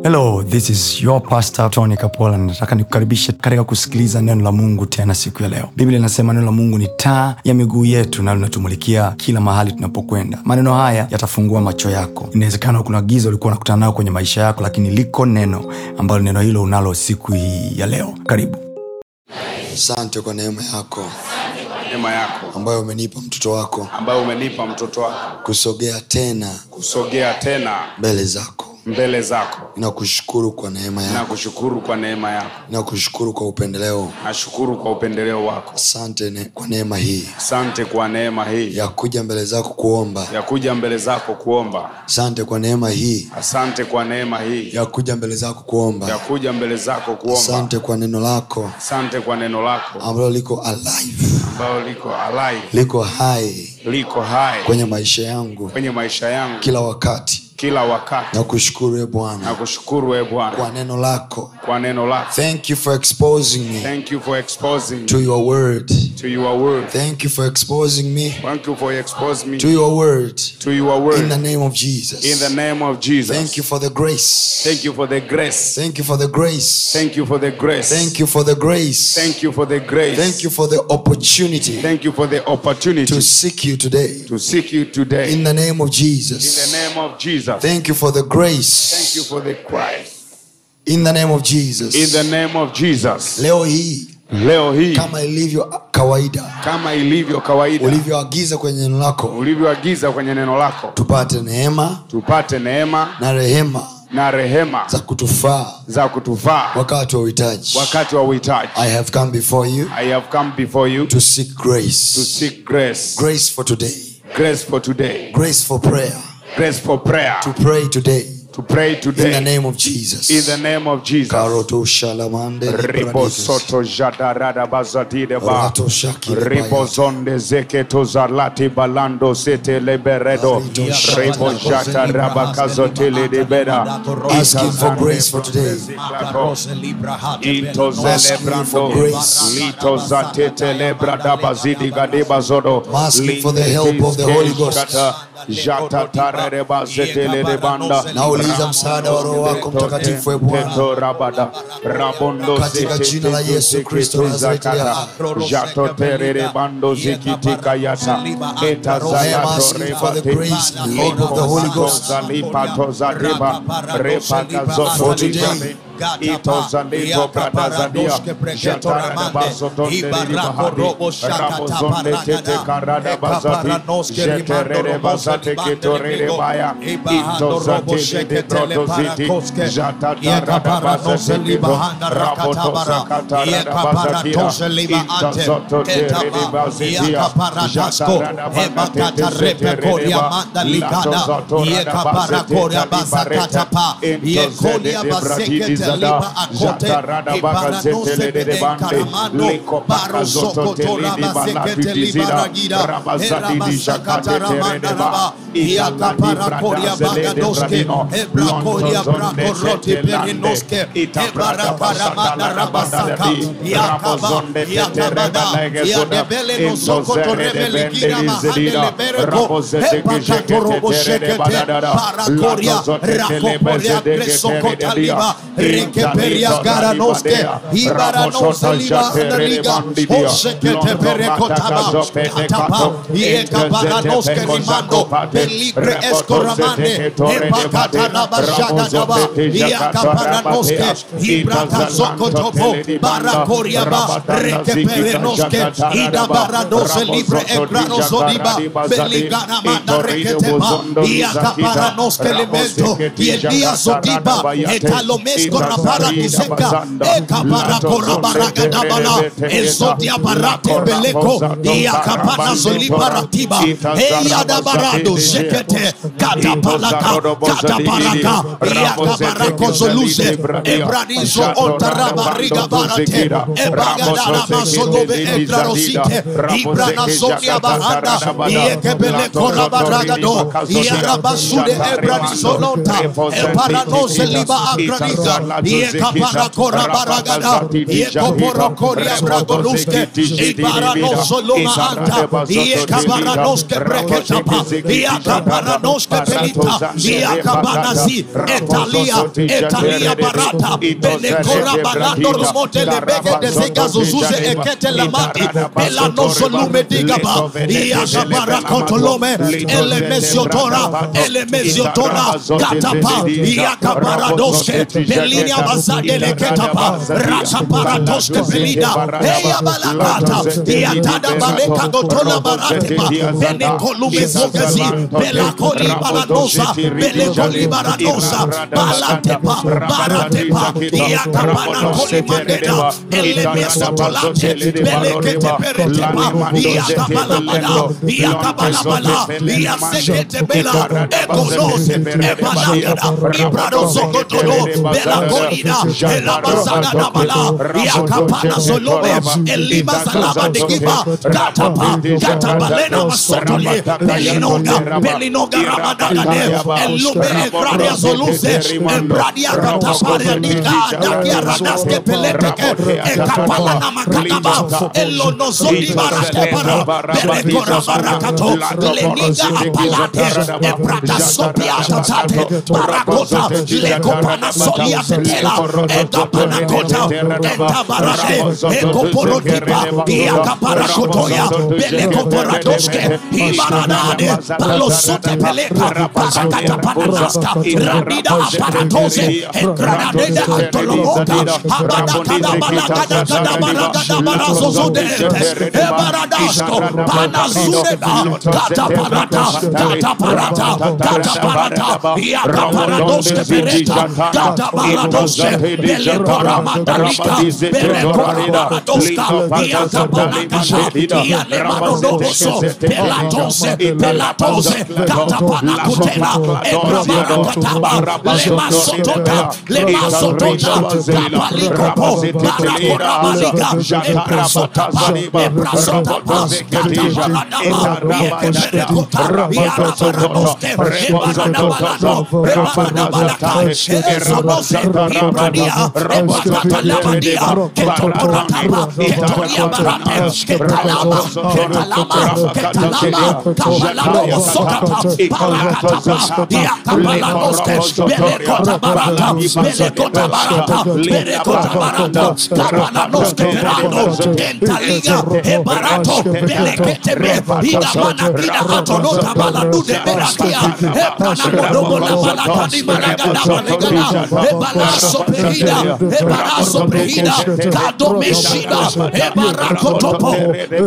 hello this is your pastor tony kapola nataka nikukaribishe katika kusikiliza neno la mungu tena siku ya leo biblia inasema neno la mungu ni taa ya miguu yetu na linatumulikia kila mahali tunapokwenda maneno haya yatafungua macho yako inawezekana kuna giza ulikuwa unakutana nayo kwenye maisha yako lakini liko neno ambalo neno hilo unalo siku hii ya leo karibu asante kwa neema yako neema yako ambayo umenipa mtoto wako ambayo umenipa mtoto wako kusogea tena kusogea tena mbele zako mbele zako nakushukuru kwa neema na yako kushukuru kwa neema yako nakushukuru kwa upendeleo nashukuru kwa upendeleo wako asante ne, kwa neema hii asante kwa neema hii ya kuja mbele zako kuomba ya kuja mbele zako kuomba asante kwa neema hii asante kwa neema hii ya kuja mbele zako ya kuomba kuja mbele zako kuomba asante kwa neno lako asante kwa neno lako ambalo liko alive ambayo liko alive liko hai liko hai kwenye maisha yangu kwenye maisha yangu kila wakati kila wakati nakushukuru e bwana nakushukuru e bwana kwa neno lako kwa neno lako thank you for exposing me thank you for exposing to your word to your word thank you for exposing me thank you for exposing me to your word to your word in the name of Jesus. in the name of Jesus. Thank you for the grace. Thank you for the grace. Thank you for the grace. Thank you for the grace. Thank you for the grace. Thank you for the grace. Thank you for the opportunity Thank you for the opportunity to seek you today. to seek you today. In the name of in Jesus. the name of Jesus. Thank you for the Thank grace. you for the Christ. In the name of In Jesus. the name of Jesus. Leo hii Leo hii kama ilivyo kawaida kama ilivyo kawaida ulivyoagiza kwenye neno lako ulivyoagiza kwenye neno lako tupate neema tupate neema na rehema na rehema za kutufaa za kutufaa wakati wa uhitaji. wakati wa uhitaji. I have come before you I have come before you to seek to grace. seek grace. Grace for today. Grace for today. Grace for prayer. Grace for prayer. To pray today. To pray In the today. name of Jesus. In the name of Jesus. Karoto shalamande Ribo libraditus. soto jadarada bazadide ba. Rato shaki Ribo zonde zeketo zalati balando sete leberedo. Arito Ribo jata rabakazo tele de beda. Asking for grace for today. Ito Asking for celebrando. grace. Lito zatete lebrada bazidi gadeba zodo. Asking for the help of the Holy Ghost. Kata, Jata tare bazetele de banda. Nauliza msaada wa Roho wako Mtakatifu, e Bwana. Teto rabada. Rabondo Katika zete jina la teto Yesu zeke Kristo wa Nazareti zakata. aliye Jato terere bando zikitika yata. Eta I am zayato asking for the rebate. grace and help of the Holy Ghost. Zalipato zadiba. Repaka zoto For today. libame. Ito zalipo prada zadia. Jatara da baso tonde lili bahadi. Rabo zonde tete karada bazati. Jeterere bazate ketorere baya. Ito zate de brodo ziti. Jata tarada bazate libo. Rabo tosa katarada bazatia. Ito zoto terere bazitia. Jata rada bazate tete reba. Lato zoto rada bazate talibareta. Into zede de bradidi zada. Jata rada bagazete le de bande. Liko baka zoto teli di balatu di zida. Rabazadi di jakate tere de ba. Ita la di brada zele de bradino. Lonto zonde tete lande. Ita brada basata la rabada di. Rabo zonde tete reba lege zoda. Into zere de bende di zedida. Rabo zete ke jekete tere de badadada. Lato zote tele beze de ke tere de dia. Rekeperia garanoske, ibaranosa liba andaliga, osekete perekotaba, katapa, ieka baranoske rimando, peligre escoramande, epakata rabashada daba, iaka baranoske, ibrata sokotopo, barakoria ba, rekeperenoske, ida baranose libre egranoso diba, beligana manda reketepa, iaka baranoske elemento, y el día sodiba, etalomesko rapara diseka, eka barakora baraga dabala, el sotia barate beleko, iaka barazo libaratiba, eya da barado sekete, kata palaka, kata baraka, iaka barako zoluze, ebranizo ontara bariga barate, ebagadara masodobe ebrarosite, ibrana sonia bahanda, ieke beleko rabaragado, iara basude ebranizo lonta, eparanose liba agraniza, Yekaparakora baragada, Yekoporokoria bragoluske, Ibaranosoloma anta, Yekabaranoske breketapa, Yakabaranoske pelita, Yakabanazi, Etalia, Etalia barata, Belekora balando romote lebege de zega zuzuze ekete lamati, Belanosolum digaba, Yakabarakotolome, Elemesiotora, Elemesiotora, Katapa, Yakabaradoske, Belinia Bazadele Ketapa, Rasaparadoske Belida, Eya Balakata, Yatada Baleka Gotola Baratepa, Benekolume Zogezi, Belakoli Baranosa, Belekoli Baranosa, Balatepa, Baratepa, Yakabana Koli Mandeda, Elemesotolate, Belekete Peretepa, Yakabalabala, Yakabalabala, Yasekete Bela, Ekonose, Ebalagada, Ibrado Sokotolo, Bela Colina, Ela Basada Dabala, Yakapana Solome, Elima Salaba de Giba, Katapa, Katabalena Masotole, Belinoga, Belinoga Ramadane, Elume Egradia Soluse, Ebradia Katapare Nika, Dakia Radaske Peleteke, Ekapalana Makataba, Elono Zodi Barate Para, Berekora Barakato, Leniga Apalate, Ebrada Sopia Tatate, Barakota, Lekopana Solia Tetela, Ekapana Kota, Entabarade, Ekoporotipa, Iakaparakotoya, Belekoparadoske, Ibaradade, Palosote Peleka, Pasakata Pananaska, Rabida Aparatose, Ekranade Antolomoka, Habada Kada Balagada Kada Balagada Barazozode, Ebaradasko, Panazureba, Kata Parata, Kata Parata, Kata Parata, Iakaparadoske Pereta, Kata Baradoske, Belekora Mandalika, Belekora Baradoska, Iakapanakasha, Ialemanodoroso, Pelatose, Pelatose, Kata Panakutela, Ebrabarakataba, Lema Sotota, Lema Sotota, Kapalikopo, Barakora Maliga, Ebrasotapa, Ebrasotapa, Kata Baranama, Iekeberekota, Iarabaradoske, Ebarabalado, Ebarabalaka, Ezonose, Ibradia, Ebakatalabadia, Ketoporataba, Ketoria Barate, Ketalama, Ketalama, Ketalama, Kabalamo Sokata, Parakatapa, Iakabaladoske, Belekota Barata, Belekota Barata, Belekota Barata, Kabalanoske Perando, Entaliga, Ebarato, Beleketebe, Igamana Gida Hatonota Baladude Beratia, Ebana Modobo La Balata di Malagada Balegada, Ebalaso Perida, Ebaraso Perida, Kado Meshida, Ebarakotopo,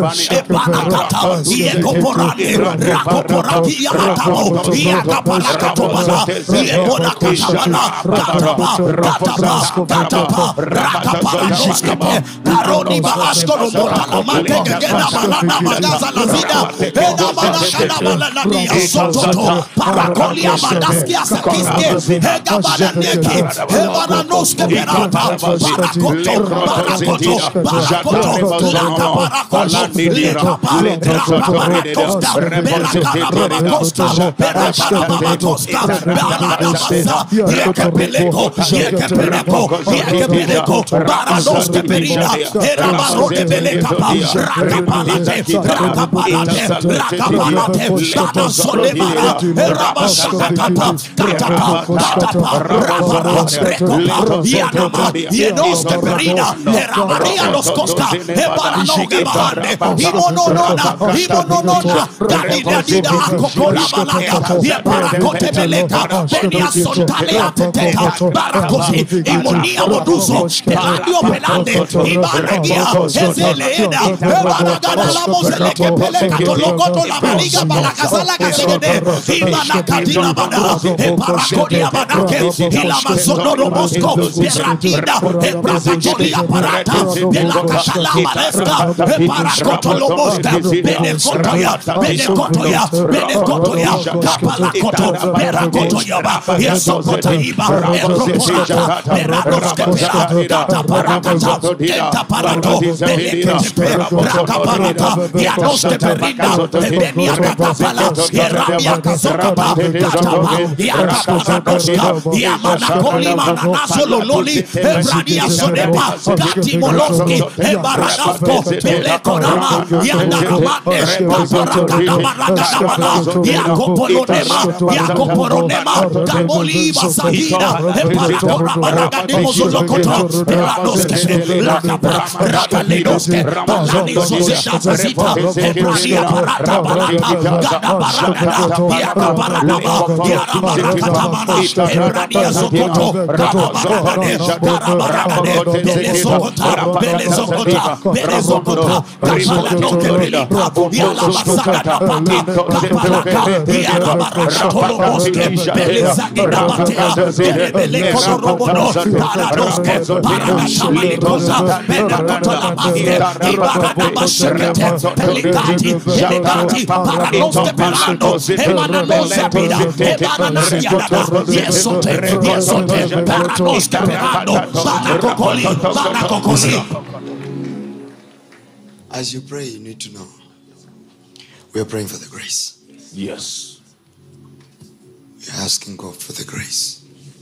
Ebanakata, Iekoporane, Rakoporati Yatamo, Iakaparakatobala, Iekonakatabala, Kataba, Kataba, Kataba, Rakaparanoskepe, Karoni Baaskoro Motala Manteke Gena Balana Magaza Lazida, Eda Balakada Balania Sototo, Parakolia Badaskia Sakiske, Hega Balaneki, Hebaranoske Perata, Barakoto, Barakoto, Barakoto, Laka Barakoto, Lekapa, Rapa Baratoska, Berakana Babakoska, Berakana Babakoska, Balada Baza, Yekepeleko, Yekepeleko, Yekepeleko, Baranoske Perina, Erabaroke Belekapa, Rakapalate, Rakapalate, Rakapalate, Shata Solemara, Erabashakatapa, Katapa, Katapa, Rapara, Rekopa, Yanama, Yenoske Perina, Eramaria Los Costa, Ebaranoge Bahande, Imononona, Imononona, Dalida Dida Kokola Balaya, Yeparakote Beleka, Benia Sontalea Teteka, Barakosi, Imonia Moduso, Peladio Pelande, Ibaregia, Ezeleeda, Ebaragada la Moseleke Peleka, Tolokoto la Baliga Balakazala Kasegede, Imanakatina Bada, Eparakodia Badake, Ilamazonoro Mosco, Peratida, Ebrapacholia Parata, Pelakashala Maleska, Eparakoto Lomoska, Benekotoya, Benekotoya, Benekotoya, Kapalakoto, Perakotoyaba, Yesokota Iba, Ekoporata, Peradoske Pera, Data Parakata, Denta Parato, Belekete Rakaparata, Yanoske Perina, Benia Katapala, Yerabia Kazokapa, Katapa, Yakaparadoska, Yamana Kolima Ebaranazo lololi, Ebrania sonepa, Gati moloski, Ebaranafko, Belekonama, Yandaramande, Paparakadabarakadabana, Yakopolonema, Yakoporonema, Gaboliba Sahida, Eparakorabarakademozozokoto, Beranoske, Lakapa, Rakalinoske, Balanizozeta Zita, Ebrania Parata Balata, Gadabarakada, Yakabarakaba, Yarabarakatamana, Ebrania Zokoto, Gadabarakade, Gadabarakade, Belezokota, Belezokota, Belezokota, Kamalanoke Belipa, Yalabasakada Pati, Kapalaka, Yarabaraka Toloboske, Belezagida Batea, Belebeleko Robono, Paradoske, Parakatamalikosa, Benakotola Maske, Ibarada Bashekete, Pelikati, Pelikati, Paranoske Perando, Emananosa Pida, Emananayada, Yesote, Yesote, Paranoske Perando, Barakokoli, Barakokoli. As you pray, you need to know we are praying for the grace. Yes. We are asking God for the grace.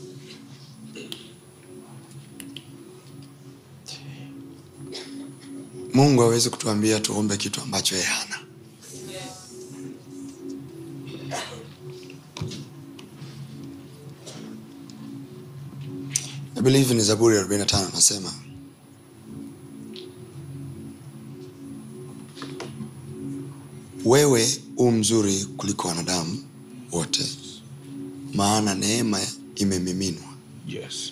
Mungu hawezi kutuambia tuombe kitu ambacho yeye hana. I believe in Zaburi 45 anasema wewe u mzuri kuliko wanadamu wote, maana neema imemiminwa. Yes.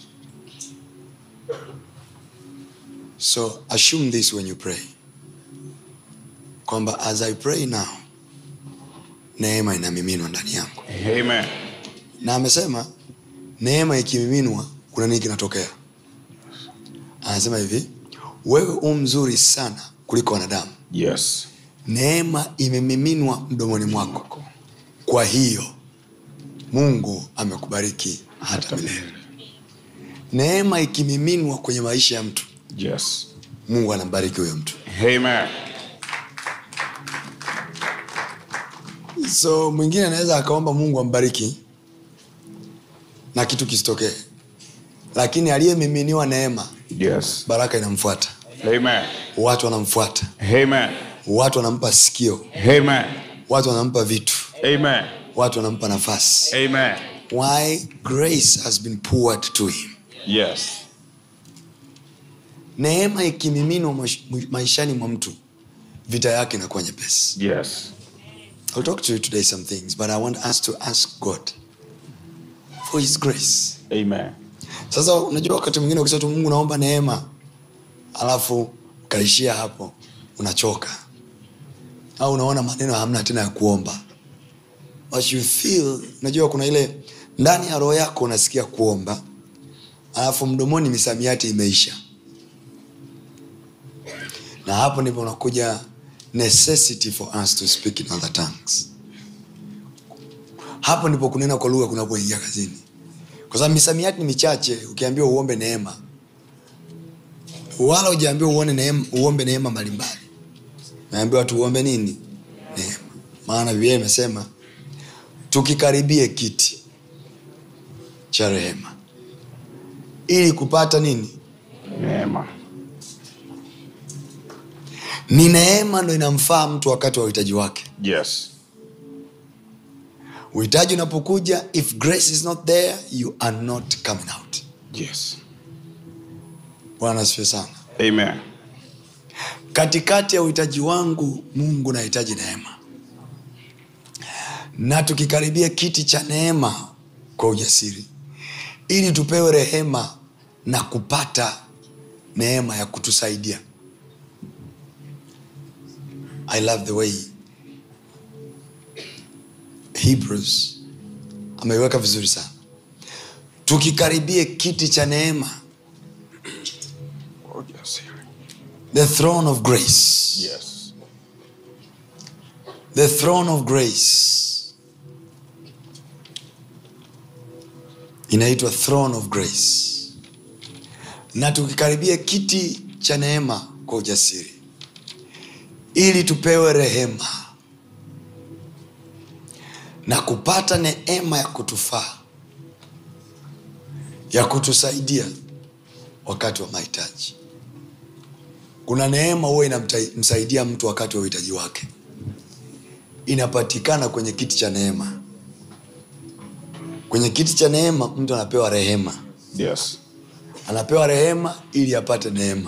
So assume this when you pray, kwamba as I pray now, neema inamiminwa ndani yangu, Amen. na amesema neema ikimiminwa, kuna nini kinatokea? Anasema hivi, wewe u mzuri sana kuliko wanadamu, Yes. neema imemiminwa mdomoni mwako, kwa hiyo Mungu amekubariki hata milele. Neema ikimiminwa kwenye maisha ya mtu, Yes. Mungu anambariki huyo mtu. Amen. so mwingine anaweza akaomba mungu ambariki na kitu kisitokee lakini aliyemiminiwa neema Yes. baraka inamfuata Amen. watu wanamfuata Amen. watu wanampa sikio Amen. watu wanampa vitu Amen. watu wanampa nafasi Amen. why grace has been poured to him Yes. neema ikimiminwa mash- maishani mwa mtu vita yake inakuwa nyepesi Yes. I'll talk to you today some things but i want us to ask god for his grace Amen. sasa unajua wakati mwingine ukisema tu mungu naomba neema alafu ukaishia hapo unachoka au unaona maneno hamna tena ya kuomba But you feel unajua kuna ile ndani ya roho yako unasikia kuomba alafu mdomoni misamiati imeisha na hapo ndipo unakuja necessity for us to speak in other tongues hapo ndipo kunena kwa lugha kunapoingia kazini kwa sababu misamiati ni michache ukiambiwa uombe neema wala ujaambiwa uone neema, uombe neema mbalimbali naambiwa tu uombe nini neema maana biblia imesema tukikaribie kiti cha rehema ili kupata nini Neema. ni neema ndo inamfaa mtu wakati wa uhitaji wake Yes. uhitaji unapokuja if grace is not there you are not coming out Yes. bwana asifiwe sana Amen. katikati ya uhitaji wangu mungu nahitaji neema na tukikaribia kiti cha neema kwa ujasiri ili tupewe rehema na kupata neema ya kutusaidia i love the way hebrews ameiweka vizuri sana tukikaribie kiti cha neema Oh, yes. the throne of grace Yes. the throne of grace inaitwa throne of grace na tukikaribia kiti cha neema kwa ujasiri ili tupewe rehema na kupata neema ya kutufaa ya kutusaidia wakati wa mahitaji kuna neema huwa inamsaidia mtu wakati wa uhitaji wake inapatikana kwenye kiti cha neema kwenye kiti cha neema mtu anapewa rehema Yes. anapewa rehema ili apate neema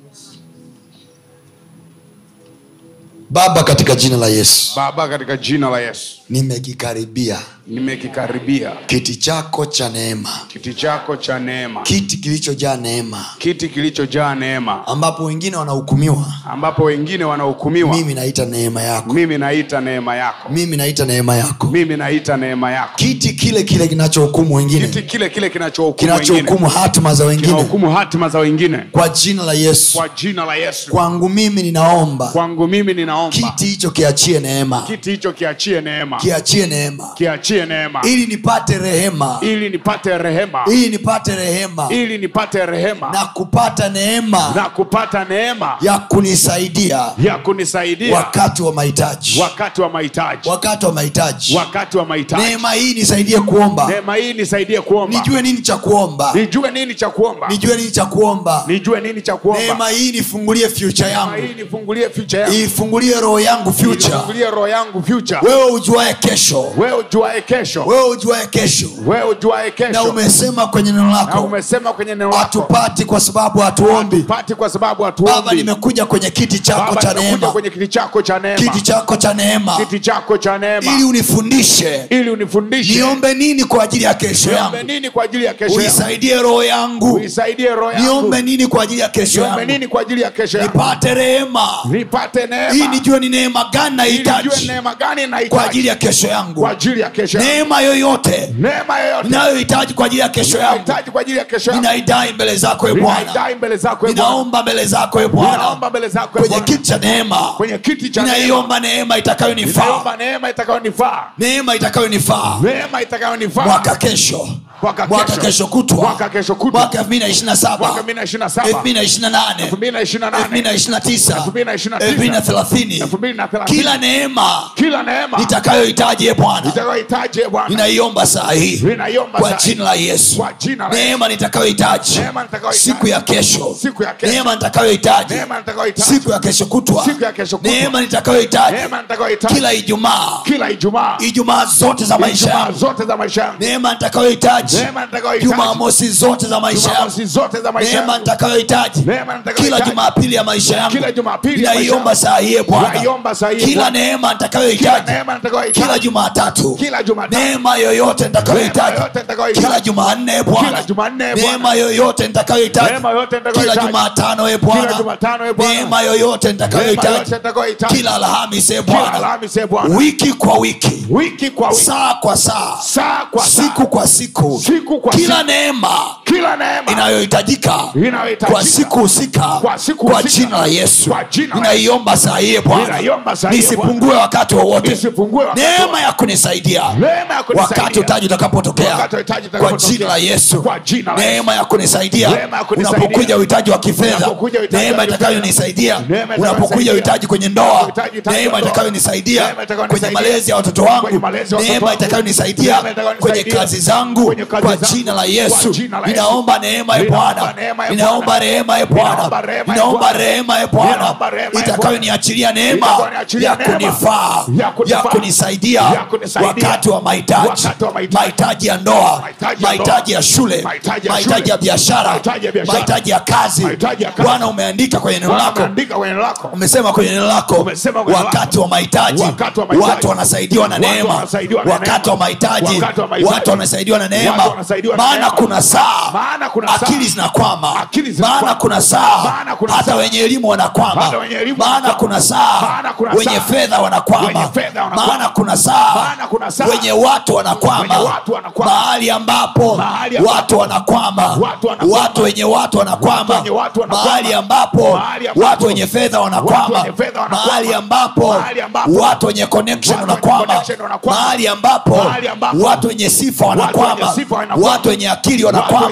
baba katika jina la yesu Baba, katika jina la Yesu nimekikaribia nimekikaribia kiti chako cha neema kiti chako cha neema, kiti kilichojaa neema kiti kilichojaa neema, ambapo wengine wanahukumiwa ambapo wengine wanahukumiwa. mimi naita neema yako Mimi naita neema yako, mimi naita neema yako mimi naita neema yako, kiti kile kile kinachohukumu wengine kiti kile kile kinachohukumu wengine, kinachohukumu hatima za wengine kinahukumu hatima za wengine, kwa jina la yesu kwa jina la Yesu. kwangu mimi ninaomba Kwangu mimi ninaomba kiti hicho kiachie neema kiti hicho kiachie neema, kiachie neema kiachie neema, ili nipate rehema ili nipate rehema, ili nipate rehema ili nipate rehema na kupata neema na kupata neema ya kunisaidia ya kunisaidia wakati wa mahitaji wakati wa mahitaji, wakati wa mahitaji wakati wa mahitaji. neema hii nisaidie kuomba Neema hii nisaidie kuomba, nijue nini cha kuomba nijue nini cha kuomba, nijue nini cha kuomba nijue nini cha kuomba. neema hii nifungulie future Neema yangu hii nifungulie future yangu, ifungulie roho yangu future nifungulie roho yangu future. wewe ujuae kesho Wewe ujuae kesho, wewe ujuae kesho wewe ujuae na kesho, umesema kwenye neno na lako umesema kwenye neno lako hatupati kwa sababu hatuombi pati kwa sababu baba hatuombi. nimekuja kwenye kiti chako Baba, cha nimekuja neema kwenye kiti chako cha neema, kiti chako cha neema kiti chako cha ili neema, unifundishe ili unifundishe niombe nini kwa ajili ya kesho niombe yangu nini kwa ajili ya kesho yangu, unisaidie roho yangu unisaidie roho yangu, niombe nini kwa ajili ya kesho niombe yangu nini kwa ajili ya kesho yangu, nipate rehema nipate hii neema, nijue ni neema gani ili nijue nahitaji neema gani kwa nahitaji ajili ya kesho yangu kwa ajili ya kesho yangu, neema yoyote neema yoyote ninayohitaji kwa ajili ya kesho yangu nahitaji kwa ajili ya kesho yangu, ninaidai mbele zako e bwana ninaidai mbele zako e Bwana, ninaomba mbele zako e bwana ninaomba mbele zako e kwenye Bwana, kiti cha neema kwenye kiti cha neema, ninaiomba neema itakayonifaa ninaomba neema itakayonifaa, neema itakayonifaa neema itakayonifaa mwaka kesho Mwaka mwaka kesho. kesho kutwa Mwaka kesho kutwa. mwaka elfu mbili na ishirini na saba mwaka 2027 elfu mbili na ishirini na nane 2028 elfu mbili na ishirini na tisa 2029 elfu mbili na thelathini 2030 kila neema kila neema nitakayohitaji e bwana itakayohitaji e Bwana, ninaiomba saa hii ninaiomba kwa saa hii. jina la yesu Kwa jina la neema nitakayohitaji Neema nitakayohitaji. siku ya kesho Siku ya kesho. neema nitakayohitaji Neema nitakayohitaji. siku ya kesho kutwa Siku ya kesho kutwa. neema nitakayohitaji neema nitakayohitaji kila ijumaa kila Ijumaa, ijumaa zote za maisha Ijumaa yangu zote za maisha yangu, neema nitakayohitaji neema nitakayohitaji jumamosi zote za maisha yangu Jumamosi zote za maisha neema yangu, nitakayohitaji Neema nitakayohitaji. kila jumapili ya maisha yangu Kila Jumapili ya maisha ninaiomba yangu. saa hii e bwana Ninaiomba saa hii e kila Bwana. neema kila nitakayohitaji neema nitakayohitaji, kila jumatatu Kila Jumatatu. neema yoyote Neema nitakayohitaji yoyote nitakayohitaji. kila jumanne e Kila bwana Jumanne, e Bwana. neema yoyote nitakayohitaji Neema yoyote kila nitakayohitaji. jumatano e Kila bwana Jumatano, e Bwana. neema yoyote neema nitakayohitaji yote nitakayohitaji, kila alhamisi e kila bwana Alhamisi, e Bwana, wiki kwa wiki wiki kwa wiki, saa kwa saa saa kwa saa, siku kwa siku Siku kwa kila siku. neema kila neema inayohitajika Inayohitajika. kwa siku husika Kwa siku kwa husika. jina la yesu Kwa jina la ninaiomba saa hii bwana Ninaiomba saa hii, nisipungue wakati wowote Nisipungue wakati neema wowote. ya kunisaidia Neema ya kunisaidia. wakati utaji utakapotokea Wakati uhitaji kwa utakapotokea. jina la yesu Kwa jina la neema ya kunisaidia Neema ya kunisaidia. unapokuja uhitaji wa kifedha Unapokuja uhitaji neema wa kifedha. itakayonisaidia Neema unapokuja itakayonisaidia. uhitaji kwenye ndoa Uhitaji uhitaji neema wa ndoa. itakayonisaidia Neema itakayonisaidia. kwenye malezi ya watoto Kwenye wangu malezi ya watoto neema wangu. itakayonisaidia Neema itakayonisaidia. kwenye kazi zangu Kwenye kazi kwa zangu. jina la Kwa yesu jina la Yesu. ninaomba neema ya Ninaomba bwana neema ya ninaomba Bwana. rehema ya Ninaomba bwana rehema ya ninaomba Bwana. rehema ya bwana Ninaomba rehema ya itakayoniachilia neema Itakayoniachilia ya neema. kunifaa Ya kunifaa. ya kunisaidia Ya kunisaidia. wakati wa mahitaji Wakati wa mahitaji. mahitaji ya ndoa Mahitaji ya mahitaji ndoa. ya shule Mahitaji ya mahitaji shule. ya biashara Mahitaji ya biashara. mahitaji ya kazi Mahitaji ya kazi. bwana umeandika kwenye neno Bwana lako ameandika kwenye neno lako umesema kwenye neno lako Umesema kwenye neno wakati lako. wa mahitaji Wakati wa mahitaji. watu wanasaidiwa na Watu neema wanasaidiwa na wakati neema. wa mahitaji Wakati wa mahitaji. watu wanasaidiwa na neema Watu wanasaidiwa na maana neema. kuna saa Maana kuna saa. akili zinakwama Akili zinakwama. maana kuna saa Maana kuna hata saa. wenye elimu wanakwama Hata wenye elimu maana wanakwama. kuna saa Maana kuna wenye saa. fedha wanakwama Wenye fedha wanakwama. maana kuna saa Maana kuna saa. wenye watu wanakwama Wenye watu wanakwama. mahali ambapo Mahali ambapo watu wanakwama watu wanakwama. watu wenye watu wanakwama wenye watu wanakwama. mahali ambapo Mahali ambapo watu wenye fedha watu wanakwama wenye fedha wanakwama. mahali ambapo Mahali ambapo watu wenye connection watu wenye wanakwama connection wanakwama. mahali ambapo Mahali ambapo watu wenye sifa watu wanakwama wenye sifa wanakwama. watu wenye akili Watu wanakwama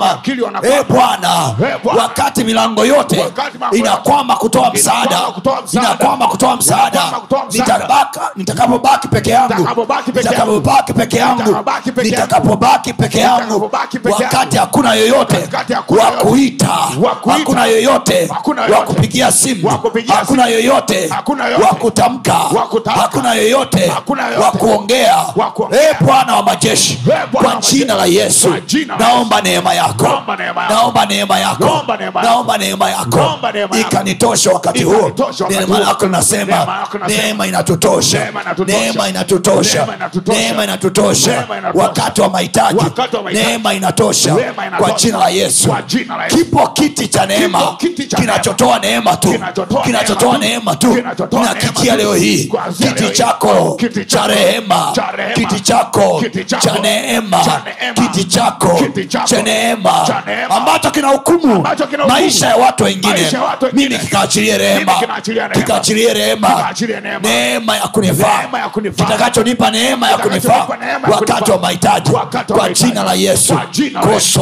wanakwama akili wanakwama. Eh, bwana Eh, Bwana. wakati milango yote Wakati milango inakwama kutoa msaada Inakwama kutoa msaada. inakwama kutoa msaada Inakwama kutoa msaada. Nitabaka- nitakapobaki peke yangu Nitakapobaki peke yangu. nitakapobaki peke yangu Nitakapobaki peke yangu. nitakapobaki peke yangu Nitakapobaki peke yangu. wakati hakuna yoyote Wakati hakuna wa yoyote. kuita Wa kuita. hakuna yoyote Hakuna wa yoyote. kupigia simu Wa kupigia hakuna simu. yoyote Hakuna yoyote. wa kutamka Wa kutamka. hakuna yoyote Hakuna yoyote. wa kuongea Wa kuongea. Eh, bwana wa majeshi Eh, Bwana kwa wa jina la majeshi. yesu Kwa jina la naomba neema yako Naomba neema yako. naomba neema yako Naomba neema yako. naomba neema yako Naomba neema yako. ikanitosha wakati huo Ikanitosha wakati neema huo. yako nasema Neema yako nasema. neema inatutosha Neema inatutosha. neema inatutosha Neema inatutosha. neema inatutosha Neema inatosha. wakati wa mahitaji Wakati wa mahitaji. neema inatosha Neema inatosha. kwa jina la yesu Kwa jina la Yesu. kipo kiti cha neema Kipo kiti cha kinachotoa neema tu Kinachotoa kinachotoa neema neema tu. tu Kinachotoa neema nakikia tu. leo hii Kuanzia kiti leo hii. chako Kiti cha chako rehema cha rehema. kiti chako Kiti chako cha neema cha neema. kiti chako Kiti chako cha neema cha neema. ambacho kina hukumu Ambacho kina hukumu. maisha ya watu wengine Maisha ya watu wengine. mimi kikaachilie rehema Mimi kinaachilia rehema. kikaachilie rehema Kikaachilie neema. neema ya kunifaa Neema ya kunifaa. kitakachonipa neema ya kunifaa Kitakachonipa neema ya wakati kunifaa. wa mahitaji Wakati wa kwa mahitaji. jina la yesu Kwa jina la Yesu.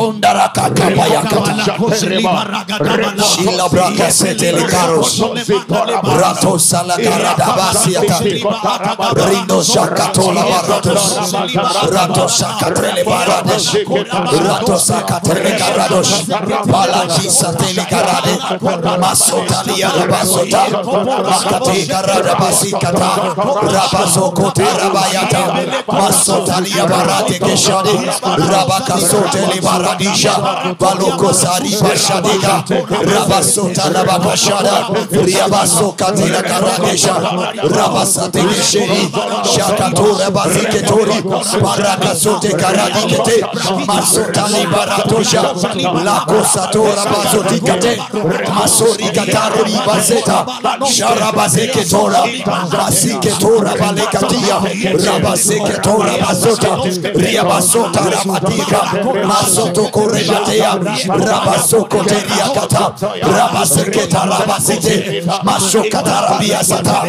kosondarakakabayakata Shila braka setele karos. Rato sala karada basiata. Rindo shakatola baratos. Rato sakatele barados. Rato sakatele karados. Palaki satele karade. Masotali arabasota. Makate karada basikata. Rabaso kota rabayata. Masotali abarate keshade. Rabaka sotele baradisha. Baloko sari bashadika. Rabasota rabakashada. Riabasoka tela karadesha. Rabasate kesheri. Shakato rabaziketori. Barakasote karadikete. Masotali baratosha. Lakosato rabazotikate. Masori kataro ribazeta. Sharabazeketora. Masiketora balekatia. Rabazeketora bazota. Riabasota rabatika. Masoto korebatea. Rabasoko teriakata. Rabaseketa rabasite. Masokata rabiasata.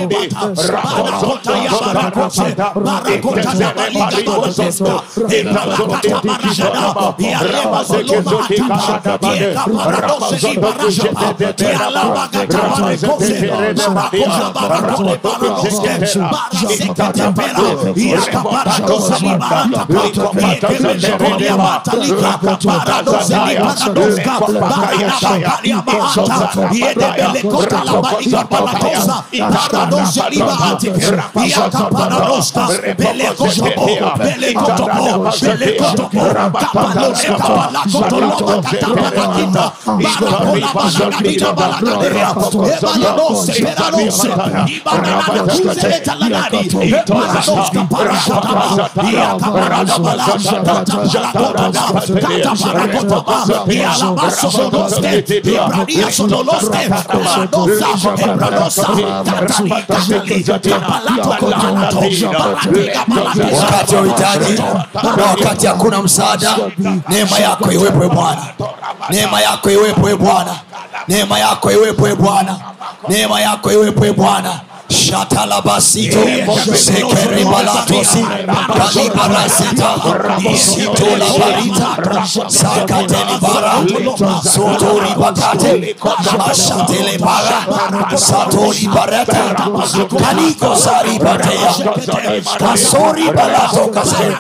wakati wa uhitaji na wakati hakuna msaada neema yako iwepo e bwana neema yako iwepo e bwana neema yako iwepo e bwana neema yako iwepo e bwana shatalabasito sekeribalatosi kalibaraseta sitolabarita sakatelibara sotoribakate mashatelebara satolibarata kanikosaribatea kasoribalatokase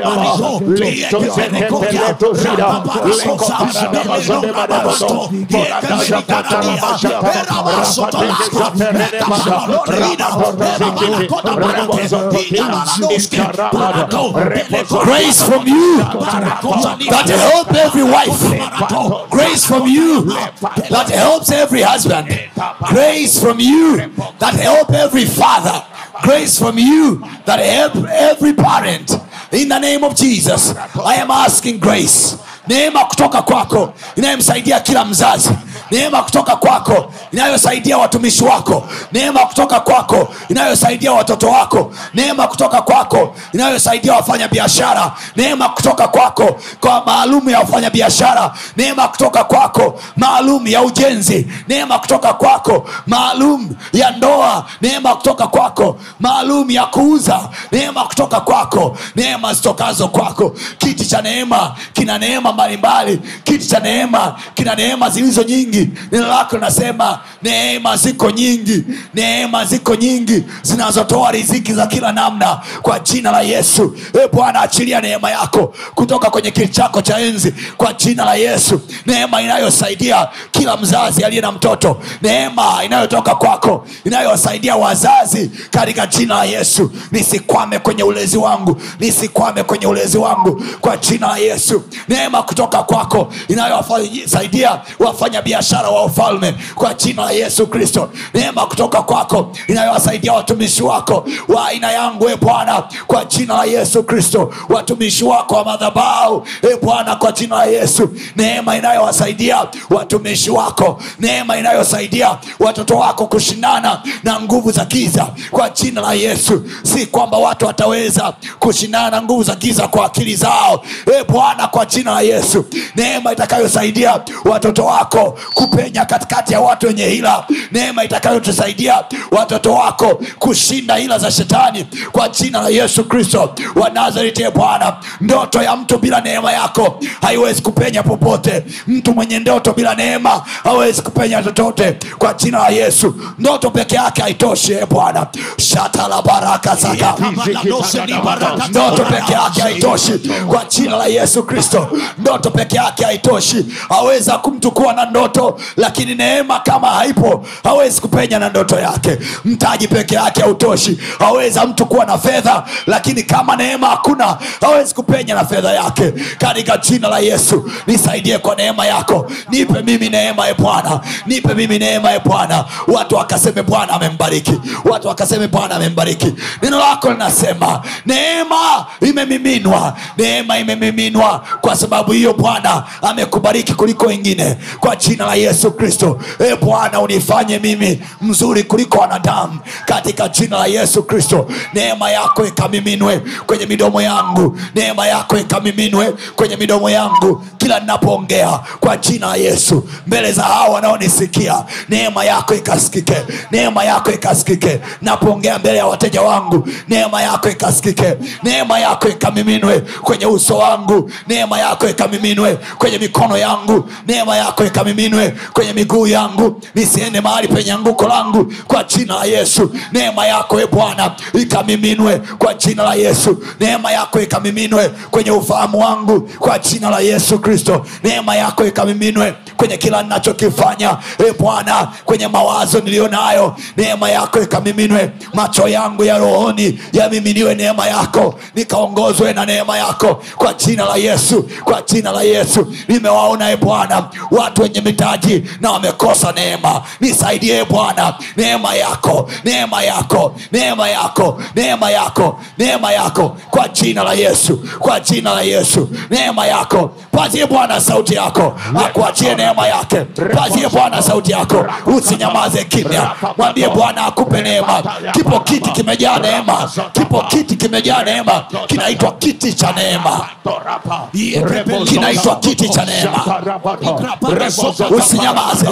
grace from you that help every wife grace from you that helps every husband grace from you that help every father grace from you that help every parent in the name of jesus i am asking grace neema kutoka kwako inayomsaidia kila mzazi neema kutoka kwako inayosaidia watumishi wako neema kutoka kwako inayosaidia watoto wako neema kutoka kwako inayosaidia wafanya biashara neema kutoka kwako kwa maalum ya wafanya biashara neema kutoka kwako maalum ya ujenzi neema kutoka kwako maalum ya ndoa neema kutoka kwako maalum ya kuuza neema kutoka kwako neema zitokazo kwako kiti cha neema kina neema mbalimbali kiti cha neema kina neema zilizo nyingi neno lako linasema neema ziko nyingi neema ziko nyingi zinazotoa riziki za kila namna kwa jina la yesu e bwana achilia neema yako kutoka kwenye kiti chako cha enzi kwa jina la yesu neema inayosaidia kila mzazi aliye na mtoto neema inayotoka kwako inayowasaidia wazazi katika jina la yesu nisikwame kwenye ulezi wangu nisikwame kwenye ulezi wangu kwa jina la yesu neema kutoka kwako inayowasaidia wafanya biashara wa ufalme kwa jina la yesu kristo neema kutoka kwako inayowasaidia watumishi wako wa aina yangu e bwana kwa jina la yesu kristo watumishi wako wa madhabau e bwana kwa jina la yesu neema inayowasaidia watumishi wako neema inayosaidia watoto wako kushindana na nguvu za giza kwa jina la yesu si kwamba watu wataweza kushindana na nguvu za giza kwa akili zao e bwana kwa jina la yesu neema itakayosaidia watoto wako kupenya katikati ya watu wenye hila neema itakayotusaidia watoto wako kushinda hila za shetani kwa jina la yesu kristo wa nazareti e bwana ndoto ya mtu bila neema yako haiwezi kupenya popote mtu mwenye ndoto bila neema hawezi kupenya chochote kwa jina la yesu ndoto peke yake haitoshi e bwana shata la baraka saka ndoto peke yake haitoshi kwa jina la yesu kristo ndoto peke yake haitoshi aweza mtu kuwa na ndoto lakini neema kama haipo hawezi kupenya na ndoto yake mtaji peke yake hautoshi aweza mtu kuwa na fedha lakini kama neema hakuna hawezi kupenya na fedha yake katika jina la yesu nisaidie kwa neema yako nipe mimi neema e bwana nipe mimi neema e bwana watu wakaseme bwana amembariki watu wakaseme bwana amembariki neno lako linasema neema imemiminwa neema imemiminwa kwa sababu hiyo bwana amekubariki kuliko wengine kwa jina la yesu kristo e bwana unifanye mimi mzuri kuliko wanadamu katika jina la yesu kristo neema yako ikamiminwe kwenye midomo yangu neema yako ikamiminwe kwenye midomo yangu kila ninapoongea kwa jina la yesu mbele za hao wanaonisikia neema yako ikasikike neema yako ikasikike napoongea mbele ya wateja wangu neema yako ikasikike neema yako ikamiminwe kwenye uso wangu neema yako ikamiminwe kwenye mikono yangu neema yako ikamiminwe kwenye miguu yangu nisiende mahali penye anguko langu kwa jina la yesu neema yako e bwana ikamiminwe kwa jina la yesu neema yako ikamiminwe kwenye ufahamu wangu kwa jina la yesu kristo neema yako ikamiminwe kwenye kila ninachokifanya e bwana kwenye mawazo niliyo nayo neema yako ikamiminwe macho yangu ya rohoni yamiminiwe neema yako nikaongozwe na neema yako kwa jina la yesu kwa jina la yesu nimewaona e bwana watu wenye mitaji na wamekosa neema nisaidie e bwana neema yako neema yako neema yako neema yako neema yako kwa jina la yesu kwa jina la yesu neema yako pazie bwana sauti yako akuachie neema yake pazie bwana sauti yako usinyamaze kimya mwambie bwana akupe neema kipo kiti kimejaa neema kipo kiti kimejaa neema kinaitwa kiti cha neema kinaitwa kiti cha neema usinyamaze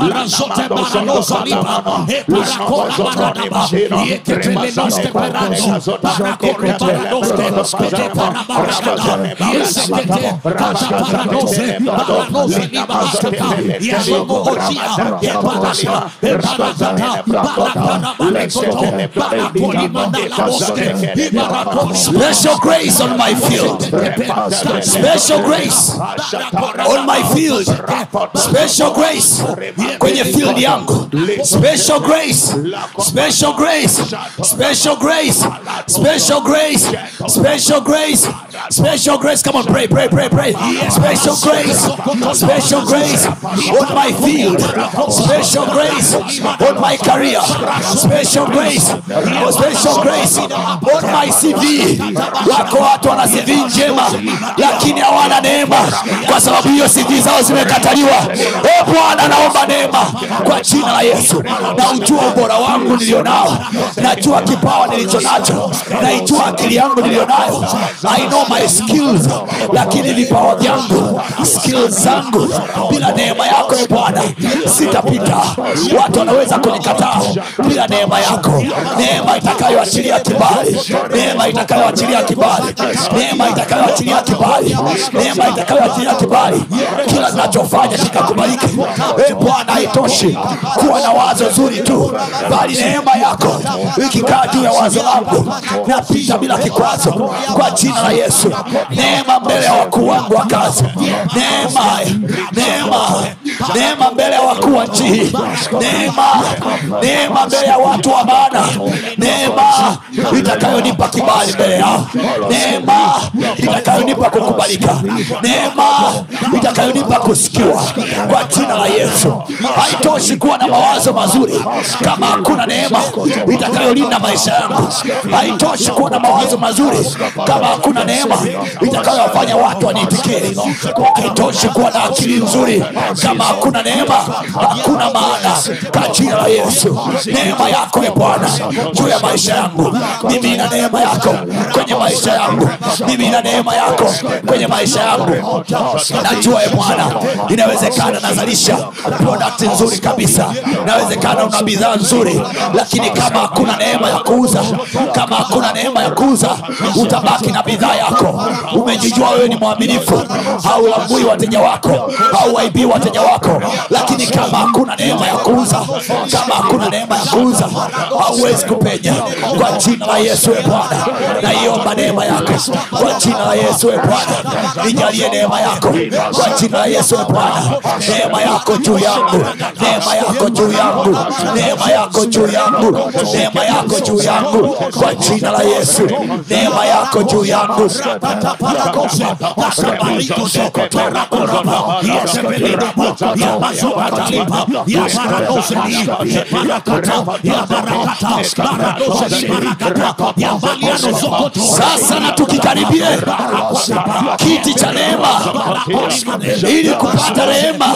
special grace on my field special grace on my field special grace kwenye field yangu special grace special grace special grace special grace special grace special grace come on pray pray pray pray special grace special grace on my field special grace on my career special grace special grace on my cv wako watu wana cv njema lakini hawana neema kwa sababu hiyo cv zao zimekataliwa oh e bwana naomba neema kwa jina la yesu na ujua ubora wangu nilionao najua kipawa nilicho nacho naijua akili yangu nilionayo i know my skills lakini vipawa vyangu skills zangu bila neema yako e bwana sitapita watu wanaweza kunikataa bila neema yako neema itakayoachilia kibali neema itakayoachilia kibali neema itakayoachilia kibali neema itakayoachilia kibali kila ninachofanya kikakubalike e bwana haitoshi kuwa na wazo zuri tu bali neema yako ikikaa juu ya wazo langu napita bila kikwazo kwa jina la yesu neema mbele ya wakuu wangu wa kazi neema neema neema mbele ya wakuu wa nchi hii neema neema mbele ya watu wa maana neema itakayonipa kibali mbele yao neema itakayonipa kukubalika neema itakayonipa kusikiwa kwa jina la yesu haitoshi kuwa na mawazo mazuri kama hakuna neema itakayolinda maisha yangu haitoshi kuwa na mawazo mazuri kama hakuna neema itakayowafanya watu waniitikie haitoshi kuwa na akili nzuri kama hakuna neema hakuna maana kwa jina la yesu neema yako e bwana juu ya maisha yangu mimi na neema yako kwenye maisha yangu mimi na neema yako kwenye maisha yangu najua e bwana inawezekana nazalisha product nzuri kabisa inawezekana una bidhaa nzuri lakini kama hakuna neema ya kuuza kama hakuna neema ya kuuza utabaki na bidhaa yako umejijua wewe ni mwaminifu haulambui wateja wako hauwaibii wateja wako lakini kama hakuna neema ya kuuza kama hakuna neema ya kuuza hauwezi kupenya kwa jina la yesu e bwana naiomba neema yako kwa jina la yesu e bwana nijalie neema yako kwa jina la yesu e bwana neema yako juu yangu neema yako juu yangu neema yako juu yangu neema yako juu yangu kwa jina la yesu neema yako juu yangu sasa na tukikaribie kiti cha neema ili kupata rehema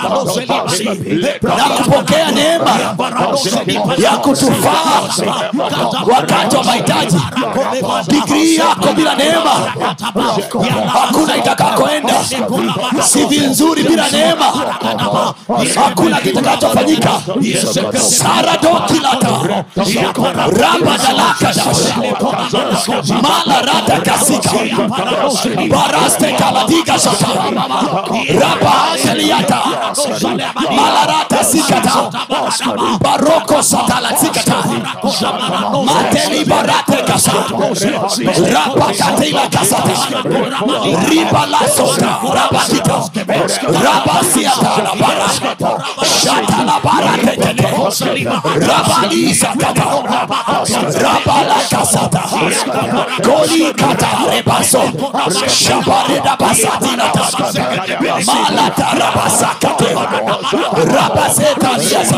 na kupokea neema ya kutufaa wakati wa mahitaji digrii yako bila neema hakuna itakakoenda sivi nzuri bila neema hakuna kitakachofanyika saradokilata rabadalakadash malarata kasika baraste kaladiga shata rabaateliata malarata sikata baroko satalatikata mateli barate kasa rapakatila kasata ribalasota rabatika rabasiata labara shata labara tekete rabalisakata rabalakasata kolikata rebaso shabareda basatinata malata rabasakate rabasetaliasa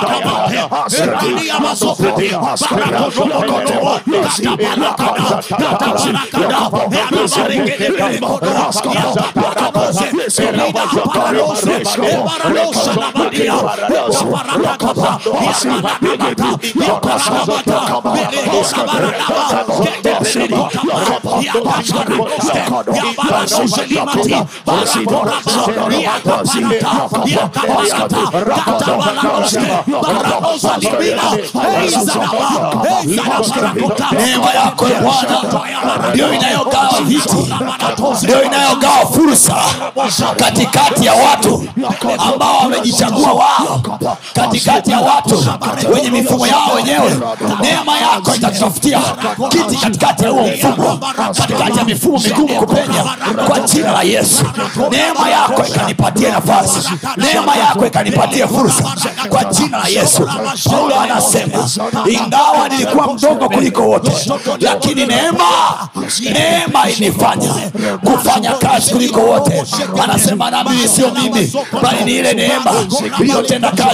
neema yako e bwana ndio inayogawa viti ndio inayogawa fursa katikati ya watu ambao wamejichagua wao katikati ya watu wenye mifumo yao wenyewe neema yako itatutafutia kiti katikati ya huo mfumo katikati ya mifumo migumu kupenya kwa jina la yesu neema yako ikanipatie nafasi neema yako ikanipatie fursa kwa jina la yesu paulo anasema ingawa nilikuwa mdogo kuliko wote lakini neema neema inifanya kufanya kazi kuliko wote anasema na mimi sio mimi bali ni ile neema iliyotenda kazi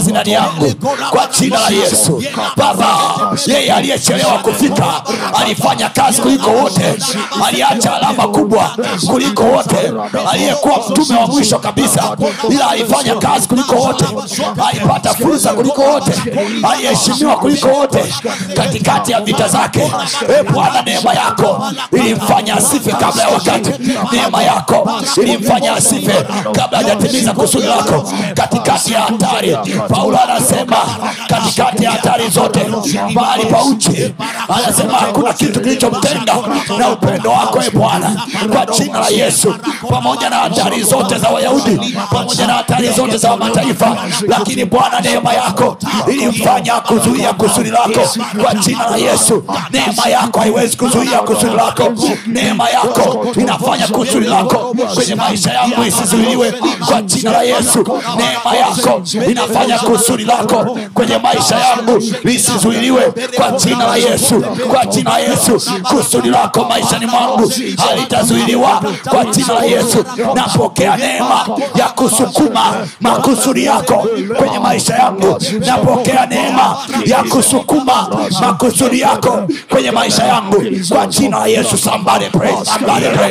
kazi ndani yangu kwa jina la yesu baba yeye aliyechelewa kufika alifanya kazi kuliko wote aliacha alama kubwa kuliko wote aliyekuwa mtume wa mwisho kabisa ila alifanya kazi kuliko wote alipata fursa kuliko wote aliheshimiwa kuliko wote katikati ya vita zake e bwana neema yako ilimfanya asife kabla ya wakati neema yako ilimfanya asife kabla hajatimiza kusudi lako katikati ya hatari paulo anasema katikati ya hatari zote mahali pa uchi anasema hakuna kitu kilichomtenga na upendo wako e bwana kwa jina la yesu pamoja na hatari zote za wayahudi pamoja na hatari zote za mataifa lakini bwana neema yako ilimfanya kuzuia kusudi lako kwa jina la yesu neema yako haiwezi kuzuia kusudi lako neema yako inafanya kusudi lako kwenye maisha yangu isizuiliwe kwa jina la yesu neema yako inafanya kusudi lako kwenye maisha yangu lisizuiliwe kwa jina la yesu kwa jina la yesu kusudi lako maishani mwangu halitazuiliwa kwa jina la yesu napokea neema ya kusukuma makusudi yako kwenye maisha yangu napokea neema ya kusukuma makusudi yako kwenye maisha yangu kwa jina la yesu somebody pray, somebody pray.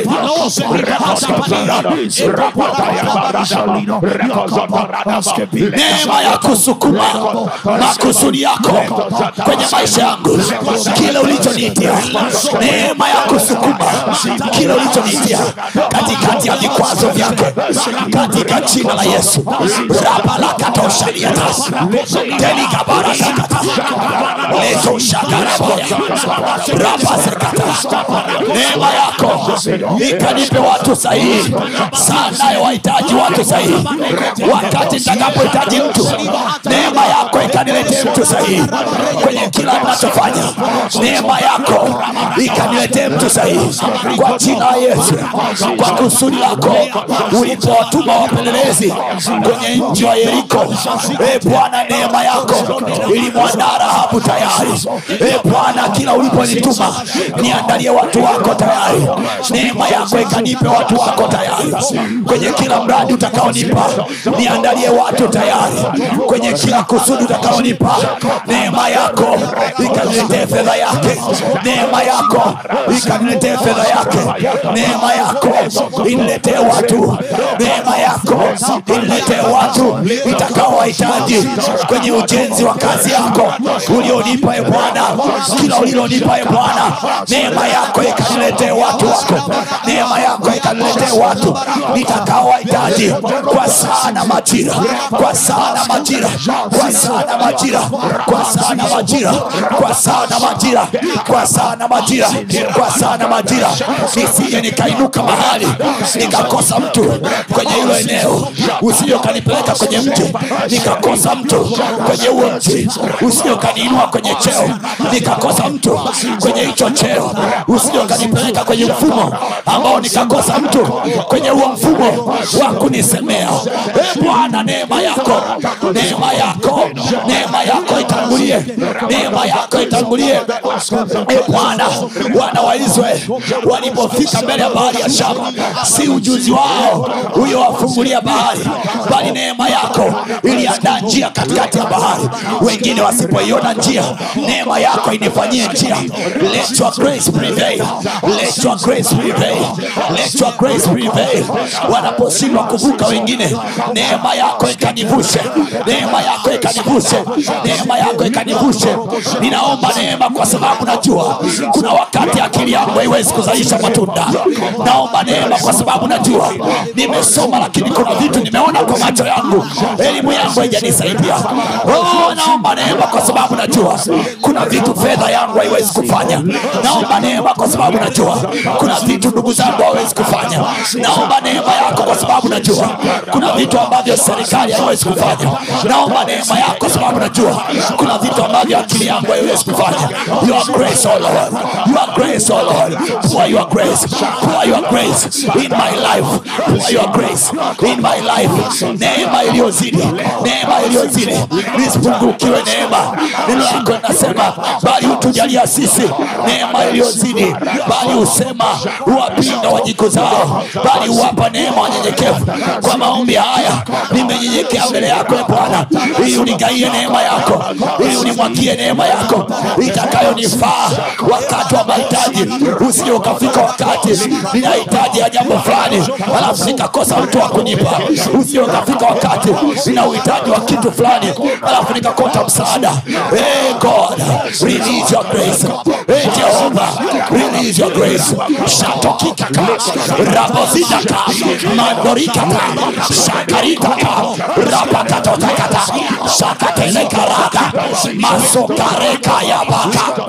neema ya kusukuma makusudi yako kwenye maisha yangu kile ulichoniitia neema ya kusukuma kile ulichoniitia katikati ya vikwazo vyake katika jina la yesu rabalakatoshaliata telikabarakakata letoshakarabaya rabasekata neema yako ikanipe watu sahihi saa nayo wahitaji watu sahihi wakati nitakapohitaji mtu neema yako ikaniletee mtu sahihi kwenye kila ninachofanya neema yako ikaniletee mtu sahihi kwa jina la yesu kwa kusudi lako ulipowatuma wapelelezi kwenye nchi wa yeriko e bwana neema yako ilimwandaa rahabu tayari e bwana kila uliponituma niandalie watu wako tayari neema yako ikanipe watu wako tayari kwenye kila mradi utakaonipa niandalie watu tayari kwenye kila kusudi utakaonipa neema yako ikaniletee fedha yake neema yako ikaniletee fedha yake neema yako iniletee watu neema yako iniletee watu itakaowahitaji kwenye ujenzi wa kazi yako ulionipa e bwana kila ulilonipa e bwana neema yako ikaniletee watu wako neema yako ikaniletee watu nitakaowahitaji kwa sana majira kwa sana majira kwa sana majira kwa sana majira kwa sana majira kwa sana majira kwa sana majira nisije nikainuka mahali nikakosa mtu kwenye hilo eneo usije ukanipeleka kwenye mji nikakosa mtu kwenye huo mji usije ukaniinua kwenye cheo nikakosa mtu kwenye hicho cheo usije ukanipeleka kwenye mfumo ambao nikakosa mtu kwenye huo mfumo wa kunisemea e bwana neema yako neema yako neema yako itangulie neema yako itangulie e bwana wana wa israeli walipofika mbele ya bahari ya shama si ujuzi wao uliowafungulia bahari bali neema yako iliandaa njia katikati ya bahari wengine wasipoiona njia neema yako inifanyie njia let your grace prevail let your grace prevail let your grace prevail wanaposhindwa kuvuka wengine neema yako ikanivushe neema yako ikanivushe neema yako ikanivushe ninaomba neema kwa sababu najua kuna wakati akili yangu haiwezi kuzalisha matunda naomba neema kwa sababu najua nimesoma lakini kuna vitu nimeona kwa macho yangu elimu yangu haijanisaidia oh, naomba neema kwa sababu najua kuna vitu fedha yangu haiwezi kufanya naomba neema kwa sababu najua kuna vitu ndugu zangu hawezi kufanya naomba neema yako kwa sababu najua kuna vitu ambavyo serikali haiwezi kufanya naomba neema yako kwa sababu najua kuna vitu ambavyo akili yangu haiwezi kufanya your grace oh Lord your grace oh Lord pour your grace pour your grace in my life pour your grace in my life neema iliyozidi neema iliyozidi nisipungukiwe neema neno lako linasema bali utujalie kutujalia sisi neema iliyozidi bali husema huwapinga wajikuzao bali huwapa neema wanyenyekevu kwa maombi haya nimenyenyekea mbele yako e bwana ili unigaie neema yako ili unimwagie neema yako itakayonifaa wakati wa mahitaji usije ukafika wakati ninahitaji ya jambo fulani alafu nikakosa mtu wa kunipa usije ukafika wakati nina uhitaji wa kitu fulani alafu nikakota msaada hey god release your grace hey jehova release your grace shatokikaka rabozidaka mandorikaka shakaritaka rapakatotakata shakatelekaraka masokarekayabaka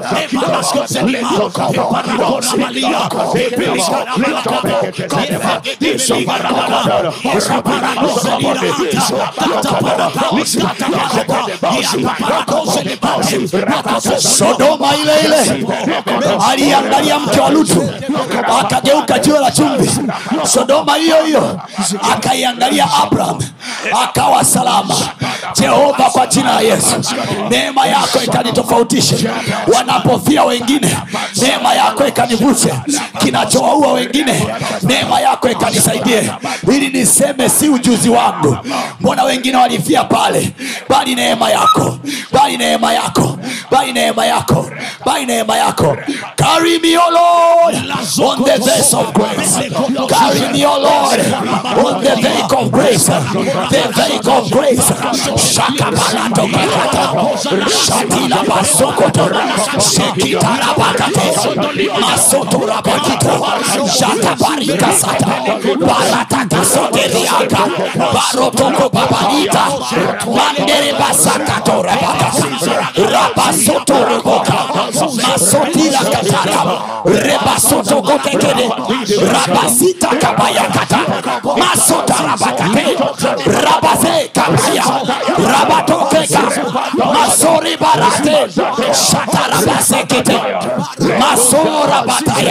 sodoma ile ile aliangalia mke wa lutu akageuka jiwe la chumvi sodoma hiyo hiyo akaiangalia abraham akawa salama jehova kwa jina la yesu neema yako ikanitofautishe wanapofia wengine neema yako ikanivushe kinachowaua wengine neema yako ikanisaidie ili niseme si ujuzi wangu mbona wengine walifia pale bali neema yako bali neema yako bali neema yako bali neema yako carry me o lord on the vase of grace carry me o lord on the vase of grace the vase of grace shakapalato kakata shatila basokoto shekitara bakate masoto rabakito shatabarika sata barataka soteriaka barotoko babalita mandere basakato rabakata rabasoto reboka masotila katara rebasoto kotekede rabasita kabayakata masota rabakate rabaze kabaya rabatokeka masori barate shatarabasekete masora bataya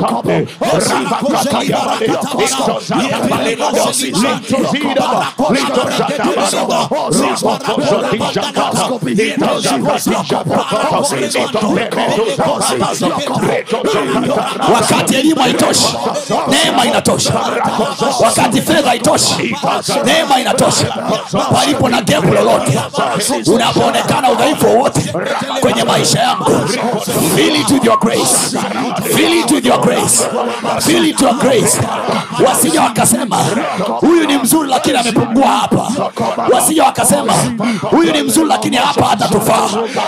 wakati elimu haitoshi neema inatosha wakati fedha haitoshi neema inatosha palipo na gepu lolote unapoonekana udhaifu wowote kwenye maisha yangu fill it with your grace fill it with your grace fill it with your grace wasije wakasema huyu ni mzuri lakini amepungua hapa wasije wakasema huyu ni mzuri lakini hapa hatatufaa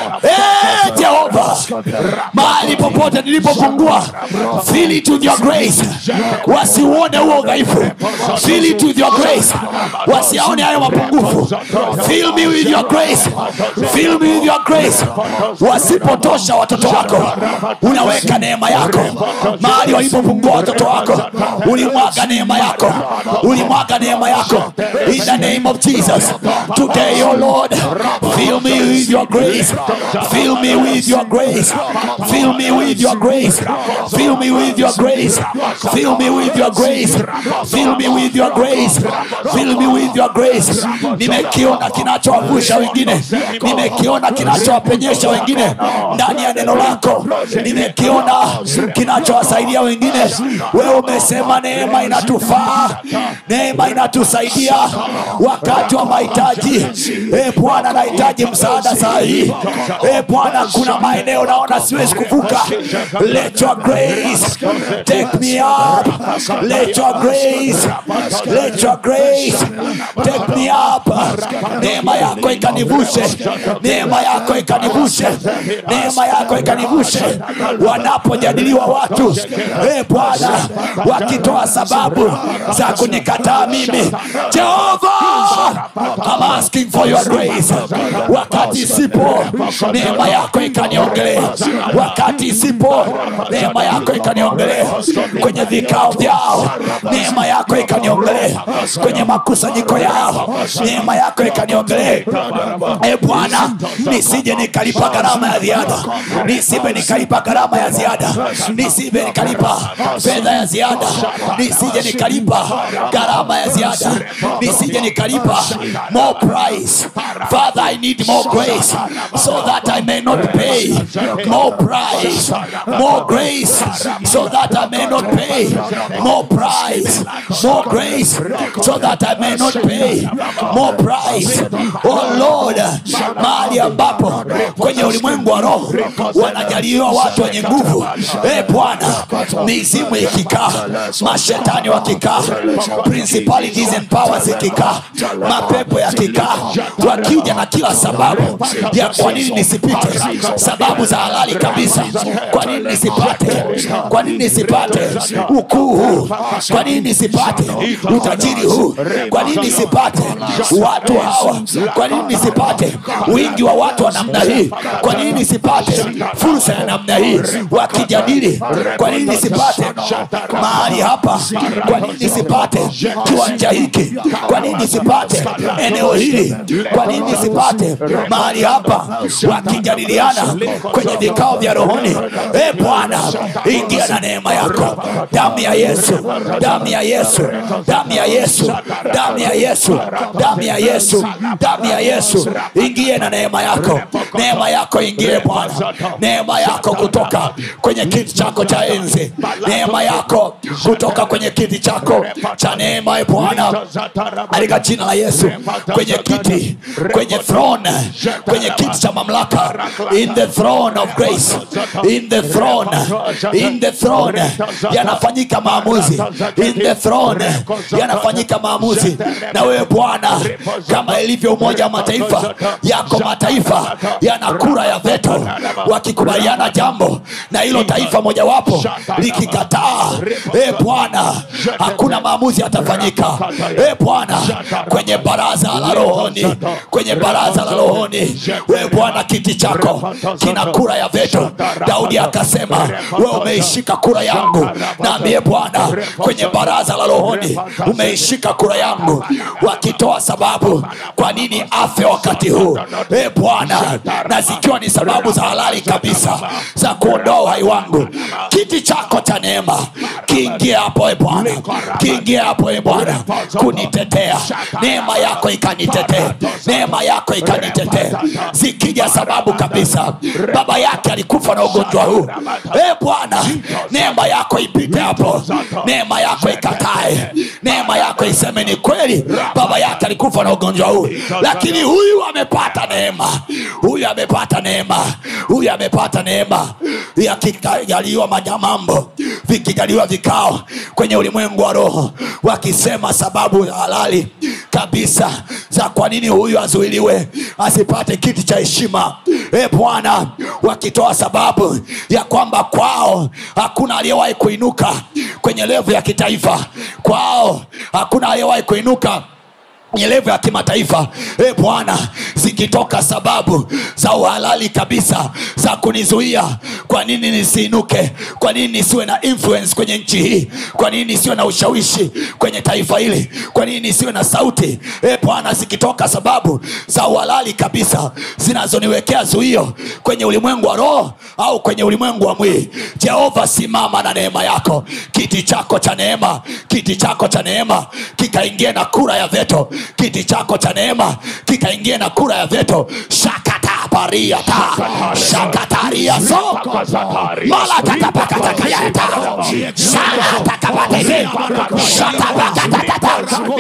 Eh, jehova mahali popote nilipopungua fill it with your grace wasiuone huo udhaifu fill it with your grace wasiaone hayo mapungufu fill me with your grace fill me with your grace wasipotosha watoto wako unaweka neema yako mahali walipopungua watoto wako ulimwaga neema yako ulimwaga neema yako in the name of jesus today oh lord fill me with your grace fill me with your grace fill me with your grace fill me with your grace fill me with your grace fill me with your grace fill me with your grace nimekiona kinachowavusha wengine nimekiona kinachowapenyesha wengine ndani ya neno lako nimekiona kinachowasaidia wengine wewe umesema neema inatufaa neema inatusaidia wakati wa mahitaji e bwana nahitaji msaada saa hii e bwana kuna maeneo naona siwezi kuvuka let your grace take me up let your grace let your grace take me up neema yako ikanivushe neema yako ikanivushe neema yako ikanivushe wanapojadiliwa watu e bwana wakitoa sababu za kunikataa mimi jehova I'm asking for your grace wakati isipo neema yako ikaniongelee wakati isipo neema yako ikaniongelee kwenye vikao vyao neema yako ikaniongelee kwenye makusanyiko yao neema yako ikaniongelee e bwana nisije nikalipa gharama ya ziada nisibe nikalipa gharama ya ziada nisibe nikalipa fedha ya ziada nisije nikalipa gharama ya ziada nisije nikalipa more price father i need more more grace so that I may not pay more price, more grace so that I may not pay more price, more grace so that I may not pay more price. Oh Lord, mahali ambapo kwenye ulimwengu wa roho wanajaliwa watu wenye nguvu, e Bwana, mizimu ikikaa, mashetani wakikaa, principalities and powers ikikaa, mapepo yakikaa, wakija na kila sababu ya kwa nini nisipite, sababu za halali kabisa, kwa nini nisipate, kwa nini nisipate ukuu huu, kwa nini nisipate utajiri huu, kwa nini nisipate watu hawa, kwa nini nisipate wingi wa watu wa namna hii, kwa nini nisipate fursa ya namna hii, wakijadili, kwa nini nisipate mahali hapa, kwa nini nisipate kiwanja hiki, kwa nini nisipate eneo hili, kwa nini nisipate mahali hapa, wakijadiliana kwenye vikao vya rohoni. E Bwana, ingia na neema yako, damu ya Yesu, damu ya Yesu, damu ya Yesu, damu ya Yesu, damu ya Yesu, damu ya Yesu, ingie na neema yako, neema yako ingie Bwana, neema yako kutoka kwenye kiti chako cha enzi, neema yako kutoka kwenye kiti chako cha neema, e Bwana, katika jina la Yesu, kwenye kiti, kwenye throne, kwenye kiti cha mamlaka, in the throne of grace, in the throne, in the throne, yanafanyika maamuzi, in the throne, yanafanyika maamuzi. Na wewe Bwana, kama ilivyo Umoja wa Mataifa, yako mataifa yana kura ya veto, wakikubaliana jambo na hilo taifa mojawapo likikataa, e Bwana, hakuna maamuzi yatafanyika. E Bwana, kwenye baraza la rohoni, kwenye baraza la rohoni, we Bwana, kiti chako kina kura ya veto. Daudi akasema, we umeishika kura yangu, nami e Bwana, kwenye baraza la rohoni umeishika kura yangu, wakitoa sababu kwa nini afe wakati huu, e Bwana, na zikiwa ni sababu za halali kabisa za kuondoa uhai wangu, kiti chako cha neema kiingie hapo e Bwana, kiingie hapo e Bwana kunitetea, neema yako ikanitetee, neema yako ikanitetee. Zikija sababu kabisa, baba yake alikufa na ugonjwa huu, e Bwana, neema yako ipite hapo, neema yako ikatae, neema yako iseme ni kweli, baba yake alikufa na ugonjwa huu, lakini huyu amepata neema, huyu amepata neema, huyu amepata neema. Yakijaliwa majamambo, vikijaliwa vikao kwenye ulimwengu wa roho, wakisema sababu halali kabisa za kwa nini huyu azuiliwe asipate kiti cha heshima. E Bwana, wakitoa sababu ya kwamba kwao hakuna aliyewahi kuinuka kwenye levu ya kitaifa, kwao hakuna aliyewahi kuinuka kwenye levo ya kimataifa e bwana zikitoka sababu za uhalali kabisa za kunizuia kwa nini nisiinuke kwa nini nisiwe na influence kwenye nchi hii kwa nini nisiwe na ushawishi kwenye taifa hili kwa nini nisiwe na sauti e bwana zikitoka sababu za uhalali kabisa zinazoniwekea zuio kwenye ulimwengu wa roho au kwenye ulimwengu wa mwili jehova simama na neema yako kiti chako cha neema kiti chako cha neema kikaingie na kura ya veto kiti chako cha neema kikaingie na kura ya veto shakatapariata shakatariaso malatatapakatakayata shakatakapatete shatabakatatata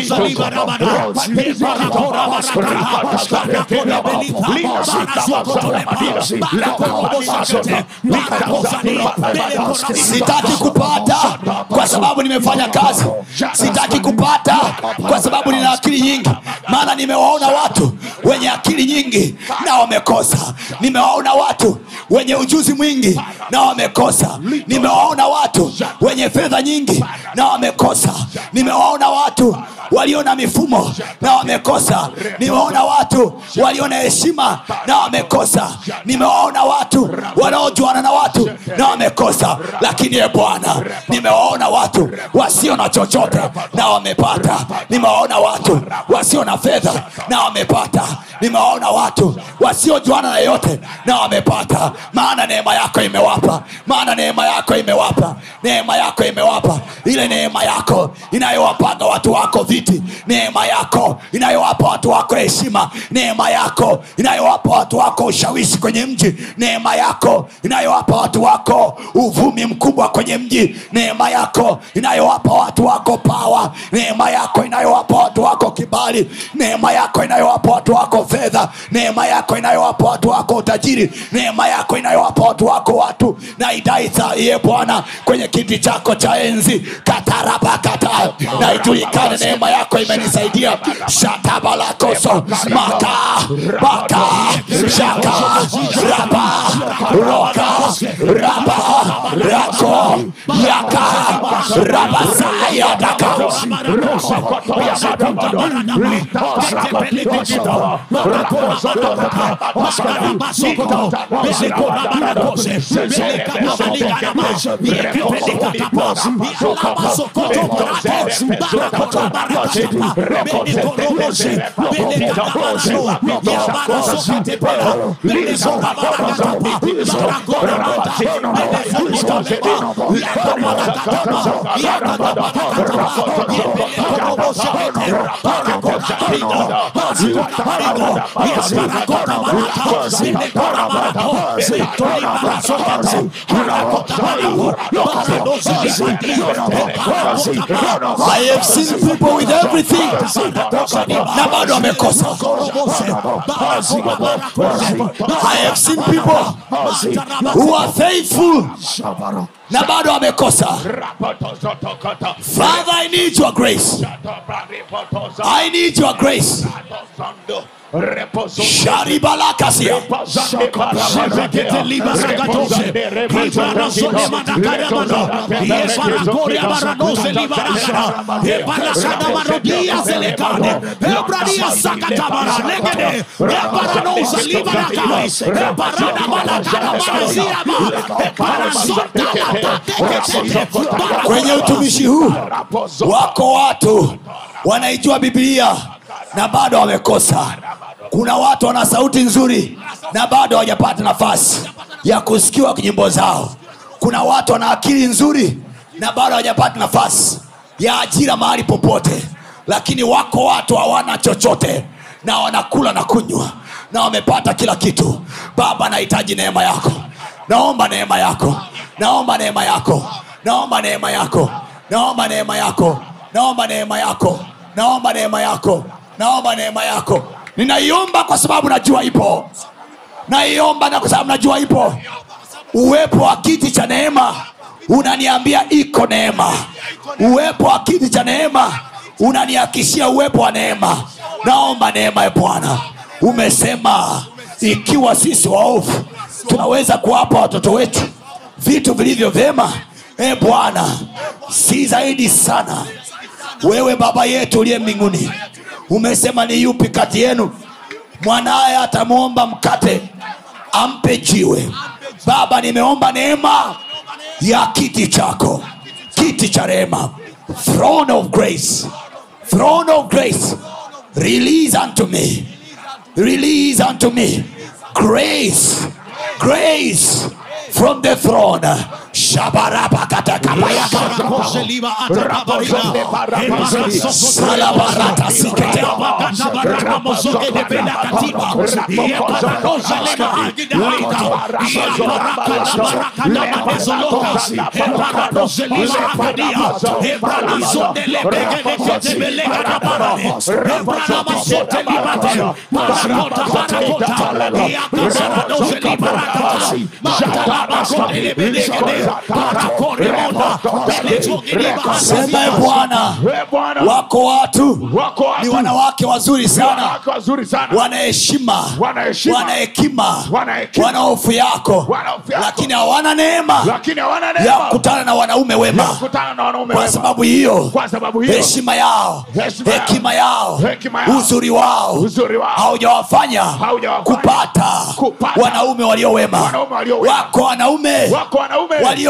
sitaki kupata kwa sababu nimefanya kazi sitaki kupata kwa sababu nina akili nyingi maana nimewaona watu wenye akili nyingi na wamekosa nimewaona watu wenye ujuzi mwingi na wamekosa nimewaona watu wenye fedha nyingi na wamekosa nimewaona watu walio na mifumo na wamekosa nimewaona watu walio na heshima na wamekosa nimewaona watu wanaojuana na watu na wamekosa lakini e bwana nimewaona watu wasio na chochote na wamepata nimewaona watu wasio na fedha na wamepata nimewaona watu wasiojuana na yote na wamepata maana neema yako imewapa maana neema yako imewapa neema yako imewapa ile neema yako inayowapaga watu wako vita viti neema yako inayowapa watu wako heshima neema yako inayowapa watu wako ushawishi kwenye mji neema yako inayowapa watu wako uvumi mkubwa kwenye mji neema yako inayowapa watu wako pawa neema yako inayowapa watu wako kibali neema yako inayowapa watu wako fedha neema yako inayowapa watu wako utajiri neema yako inayowapa watu wako watu na idaitaiye bwana kwenye kiti chako cha enzi katarabakata na ijulikane neema yako imenisaidia shatabalakoso maka maka shaka raba roka raba rako yaka rabasayadaka I have seen people with everything na bado wamekosa I have seen people who are faithful na bado wamekosa Father I need your grace I need your grace sharibalakasia kwenye utumishi huu wako watu wanaijua biblia na bado wamekosa kuna watu wana sauti nzuri na bado hawajapata nafasi ya kusikiwa nyimbo zao kuna watu wana akili nzuri na bado hawajapata nafasi ya ajira mahali popote lakini wako watu hawana chochote na wanakula na kunywa na wamepata kila kitu baba nahitaji neema yako naomba neema yako naomba neema yako naomba neema yako naomba neema yako naomba neema yako naomba neema yako naomba neema yako ninaiomba kwa sababu najua ipo naiomba na kwa sababu najua ipo uwepo wa kiti cha neema unaniambia iko neema uwepo wa kiti cha neema unanihakishia uwepo wa neema naomba neema ya bwana umesema ikiwa sisi waovu tunaweza kuwapa watoto wetu vitu vilivyo vyema e bwana si zaidi sana wewe baba yetu uliye mbinguni umesema ni yupi kati yenu mwanaye atamwomba mkate ampe jiwe baba nimeomba neema ya kiti chako kiti cha rehema throne of grace throne of grace release unto me release unto me grace grace from the throne shabarabakatakapayaka salabarata sikete sema e bwana wako watu Wako watu. ni wanawake wazuri sana wanawake wazuri sana wana heshima Wana heshima. wana hekima Wana hekima. wana hofu yako Wana hofu yako. lakini hawana neema lakini hawana ya neema kukutana na wanaume wema kukutana na wanaume kwa wema. sababu hiyo Kwa sababu hiyo heshima yao Heshima yao. hekima yao Hekima yao. uzuri wao Uzuri wao. haujawafanya Haujawafanya. kupata Kupata. wanaume walio wema Wanaume walio wema. wako wanaume wako wanaume walio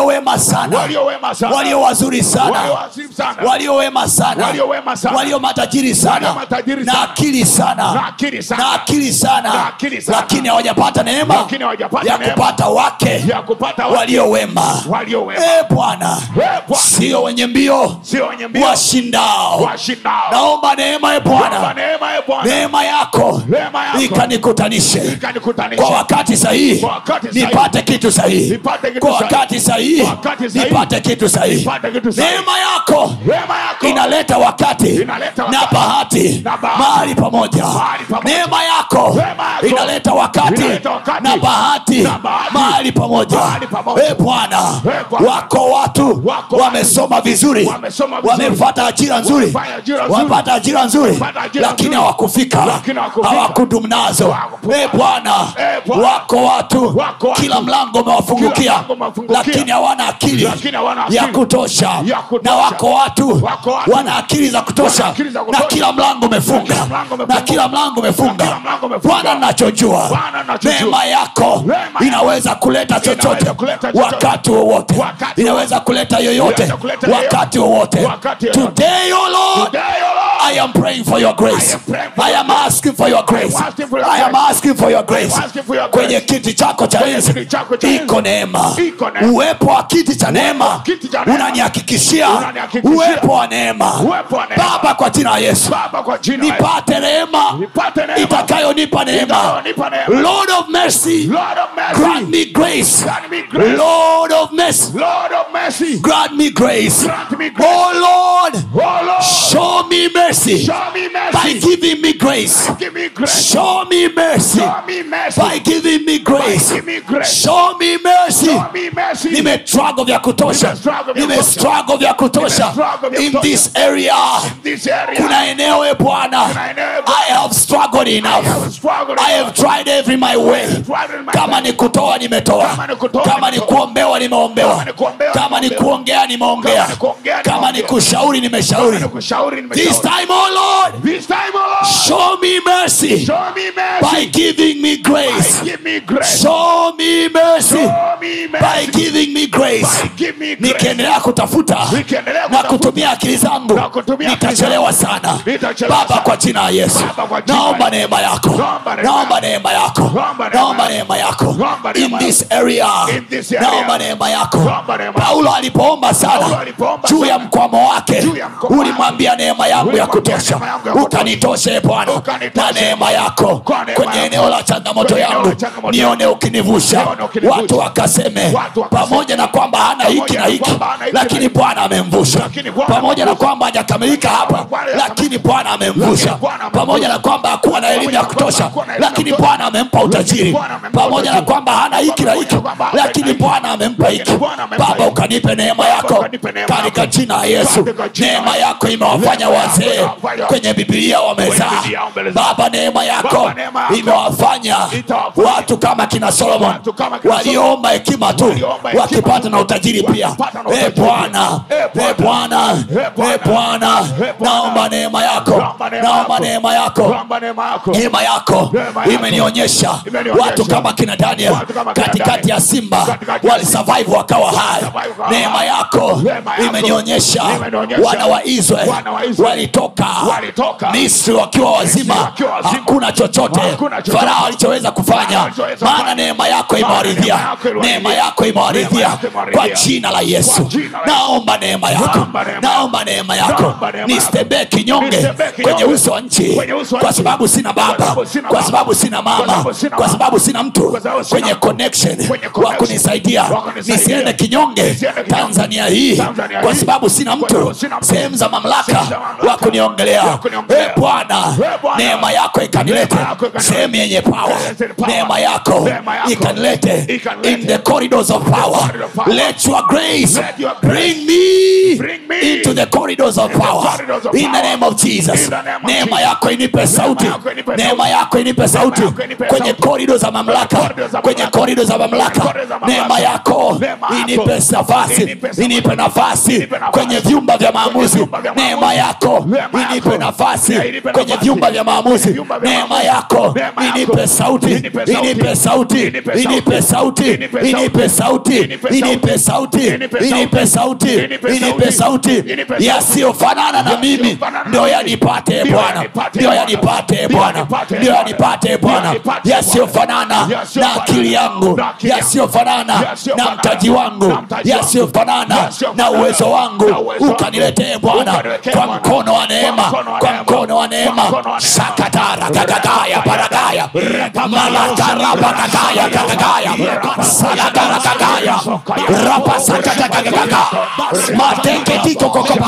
walio wema sana walio wema sana walio wazuri sana walio wazuri sana walio wema sana Walio wema sana. walio matajiri sana Walio matajiri na sana. akili sana Na akili sana. na akili sana Na akili sana. lakini hawajapata neema Lakini hawajapata ya neema. kupata wake ya kupata wake walio wema walio wema Eh, bwana Eh, Bwana. sio wenye mbio sio wenye mbio washindao washindao naomba neema ya Naomba bwana neema ya Bwana neema yako Neema yako. ikanikutanishe ikanikutanisha kwa wakati sahihi Kwa wakati sahihi. nipate kitu sahihi Nipate kitu kwa sahihi. wakati sahihi Kwa wakati sahihi. nipate kitu sahihi Nipate kitu sahihi. neema yako neema yako inaleta wakati Inaleta na wakati. bahati Na bahati. mahali pamoja Mahali pamoja. neema yako Neema yako. inaleta wakati Inaleta wakati. na bahati Na bahati. mahali pamoja Mahali pamoja. Eh, bwana Eh, Bwana. wako watu Wako wamesoma vizuri Wamesoma vizuri. wamepata ajira nzuri Wamefanya ajira nzuri. wamepata ajira nzuri Wamepata ajira lakini nzuri. hawakufika Lakini hawakufika. hawakudumu nazo Hawakufika. Eh, bwana Eh, Bwana. wako watu Wako watu. kila mlango umewafungukia Kila mlango umewafungukia. lakini hawana akili Lakini hawana ya akili. kutosha Ya kutosha. na wako watu Wako watu. wana akili za kutosha Wana akili za na kutosha. kila mlango umefunga kila mlango umefunga. na kila mlango Na umefunga kila mlango umefunga. bwana nachojua Bwana nachojua. neema yako Neema yako. inaweza kuleta chochote Inaweza kuleta chochote. wakati wowote Wakati inaweza kuleta yoyote Inaweza kuleta yoyote. wakati wowote Wakati yoyote. today oh lord Today, O Lord, I am praying for your grace. I am praying for I your am asking for your grace. I am asking for your I am grace. asking for your grace. I am asking for your grace. Kwenye kiti chako cha Kwenye enzi kiti chako cha enzi. iko neema. Iko neema. Uwepo wa kiti cha neema kiti cha neema. unanihakikishia Unanihakikishia. uwepo wa neema. Uwepo wa neema. Baba, kwa jina la Yesu Baba kwa jina la Yesu. nipate neema Nipate neema. itakayonipa neema. Itakayonipa neema. Lord of mercy, Lord of mercy. grant me grace. Grant me grace. Lord of mercy, Lord of mercy. grant me grace. Grant me grace. Oh Lord, Oh Lord. show me mercy Show me by mercy. giving me grace. Give me grace. Show me mercy Show me mercy. by giving me grace. Give me grace. Show me mercy. Show me mercy. nimestruggle vya kutosha Nimestruggle vya nimestruggle vya kutosha Nimestruggle vya in kutosha. this area This area. kuna eneo e bwana Kuna eneo, Bwana. i have struggled enough I have struggled i have tried every my way tried in my kama ni kutoa nimetoa Kama ni kutoa, kama ni nimetoa. kuombewa nimeombewa Kama ni kuombewa, kama ni nimeombewa. kuongea nimeongea Kama ni kuongea, kama ni nimeongea. kushauri nimeshauri Nimekushauri, this nimeshauri. time oh lord This time, oh Lord. show me mercy Show me mercy. by giving me grace Give me grace. show me mercy Show me by mercy. giving me grace By give me grace. nikiendelea kutafuta Nikiendelea na kutafuta. kutumia akili zangu Na kutumia akili nitachelewa sana Nitachelewa baba sana. kwa jina la yesu Baba, kwa jina la naomba Yesu. neema yako Naomba neema naomba yako. neema yako Naomba neema naomba yako. neema yako Naomba in neema this area In this area. naomba neema yako Naomba neema yako. paulo alipoomba Paulo sana alipoomba juu ya sana. mkwamo wake Juu ya mkwamo ulimwambia neema yangu ya Ulimwambia kutosha neema yangu ya kutosha. ukanitoshe bwana Ukanitoshe. na neema yako Kwa neema kwenye yako. eneo la changamoto Kwenye eneo la yangu changamoto nione ukinivusha Nione ukinivusha. watu wakaseme Watu wakaseme. pamoja na kwamba hana hiki Pamoja na na hiki kwamba hana hiki na lakini hiki. bwana amemvusha Lakini Bwana pamoja na amemvusha. kwamba hajakamilika hapa Bwana lakini bwana amemvusha Lakini Bwana amemvusha. pamoja na kwamba hakuwa na elimu ya Pamoja na kwamba kutosha hakuwa na elimu ya lakini kutosha. bwana amempa utajiri Bwana amempa pamoja na utajiri. kwamba hana hiki na hiki Pamoja na kwamba hana lakini hiki. bwana amempa hiki Lakini Bwana amempa baba hiki. ukanipe neema yako ukanipe neema katika yako. jina la yesu Katika jina la neema Yesu. yako imewafanya Neema yako wazee imewafanya- kwenye bibilia wamezaa Biblia wamezaa. baba neema yako Baba, neema yako imewafanya itawafanya watu kama kina solomon Watu kama kina waliomba hekima tu Waliomba hekima wakipata tu. na utajiri pia Wakipata na e utajiri bwana pia. Eh, e bwana Eh, Bwana. e bwana Eh, Bwana. naomba neema yako Naomba neema naomba yako. neema yako Naomba neema yako. neema yako Neema yako. imenionyesha Imenionyesha. watu kama kina daniel Watu kama kina katikati Daniel. ya simba Katikati ya walisurvive wakawa hai Walisurvive wakawa neema hai. yako Neema yako. imenionyesha Imenionyesha. wana wa israel Wana wa Israel. walitoka Walitoka. misri wakiwa wazima wakiwa wazima. hakuna chochote Hakuna chochote. farao alichoweza kufanya Farao alichoweza maana kufanya. neema yako Maana imewaridhia neema yako iliwaridhia. neema yako Neema imewaridhia yako imewaridhia. kwa jina la yesu Kwa jina la Yesu. naomba neema yako Naomba neema naomba neema yako Naomba neema yako. nisitembee kinyonge Nisitembee kinyonge. kwenye uso wa nchi Kwenye uso wa kwa nchi. sababu sina baba Kwa sababu sina kwa baba. sababu sina Kwa mama sababu sina kwa mama. sababu sina mtu Kwa sababu sina kwenye mtu. connection Kwenye wa connection. kunisaidia Wa kunisaidia. nisiende kinyonge Nisiende kinyonge. tanzania hii Tanzania kwa hii. sababu sina Kwa mtu sababu sina mtu. sehemu za mamlaka Sehemu za mamlaka. wa kuniongelea Wa kuniongelea. Eh, bwana Eh, Bwana. neema yako ikanilete Neema yako ikanilete. sehemu yenye power Yenye power. neema yako Neema yako. ikanilete Ikanilete. in the corridors of power corridors of power. let your grace Let your grace bring me bring me into the corridors of power corridors of in the power. name of jesus In the name of neema Jesus. yako inipe sauti yako inipe neema sauti. yako inipe sauti yako inipe kwenye sauti. korido za mamlaka corridors za kwenye mamlaka. korido za mamlaka corridors za mamlaka. neema yako Neema yako. inipe nafasi Inipe nafasi. inipe nafasi Inipe nafasi. kwenye vyumba vya maamuzi vyumba vya neema maamuzi. yako Neema Neema inipe yako. nafasi Ya, inipe kwenye nafasi. vyumba vya maamuzi vyumba vya neema maamuzi. yako Neema yako. inipe sauti Inipe sauti. inipe sauti Inipe inipe sauti Inipe sauti. inipe sauti Inipe inipe sauti Inipe sauti. inipe sauti Inipe inipe sauti Inipe sauti. yasiyofanana na mimi Yasiyofanana na ndio mimi. yanipate Ndio bwana yanipate ndio Bwana. yanipate Ndio bwana yanipate ndio Bwana. yanipate bwana yanipate yasiyofanana Bwana. na Yasiyofanana akili yangu na akili yangu. yasiyofanana na Yasiyofanana mtaji wangu na mtaji wangu. yasiyofanana na Yasiyofanana uwezo na wangu uwezo wangu. ukaniletee bwana Ukaniletee kwa Bwana. mkono wa neema Kwa mkono wa kwa neema. mkono wa neema Kwa mkono wa neema. sakatara gagagaya paragaya malakara bagagaya gagagaya salagara gagaya rapa sakata gagaga mateketiko kokopa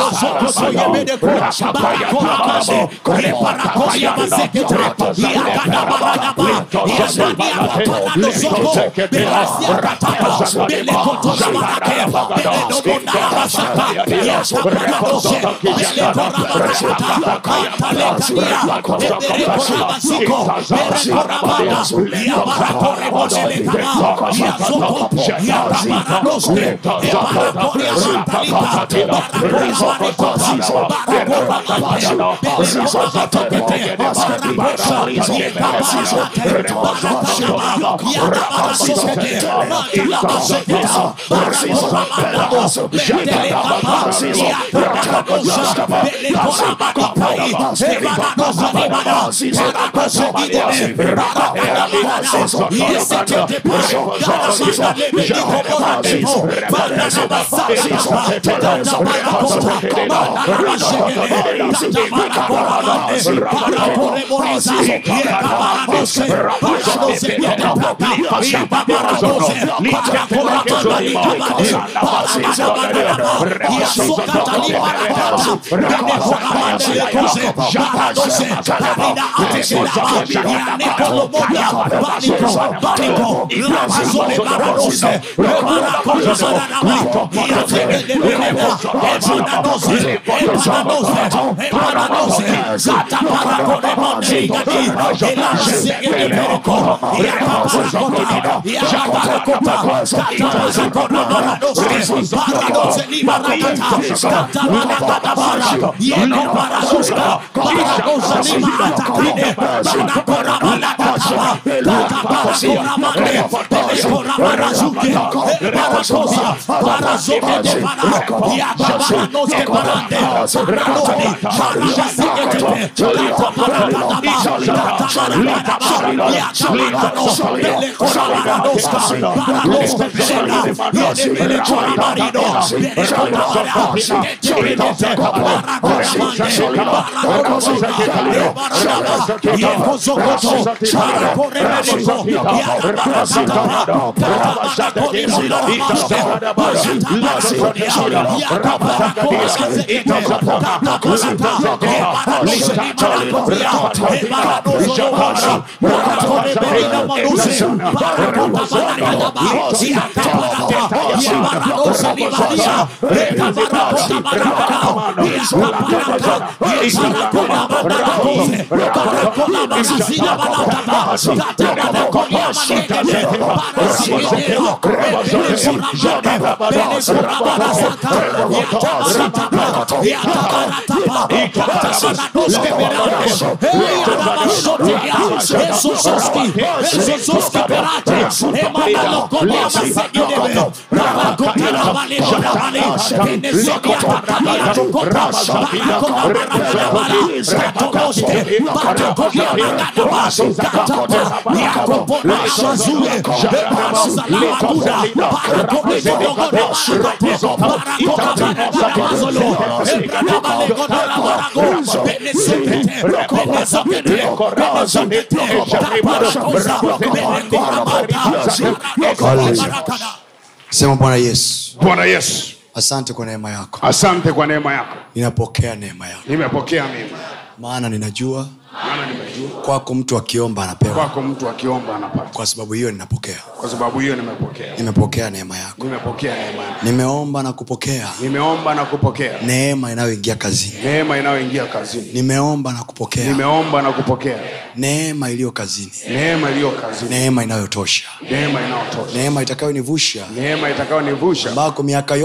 sema bwana yesu bwana yesu asante kwa neema yako asante kwa neema yako ninapokea neema yako nimepokea mimi maana ninajua maana nimejua kwako mtu akiomba anapewa kwako mtu akiomba anapata kwa sababu hiyo ninapokea kwa sababu hiyo nimepokea nimepokea neema yako nimepokea neema yako nimeomba na kupokea nimeomba na kupokea neema inayoingia kazini neema inayoingia kazini nimeomba na kupokea nimeomba na kupokea neema iliyo kazini neema iliyo kazini neema inayotosha neema inayotosha neema itakayonivusha neema itakayonivusha ambako miaka yote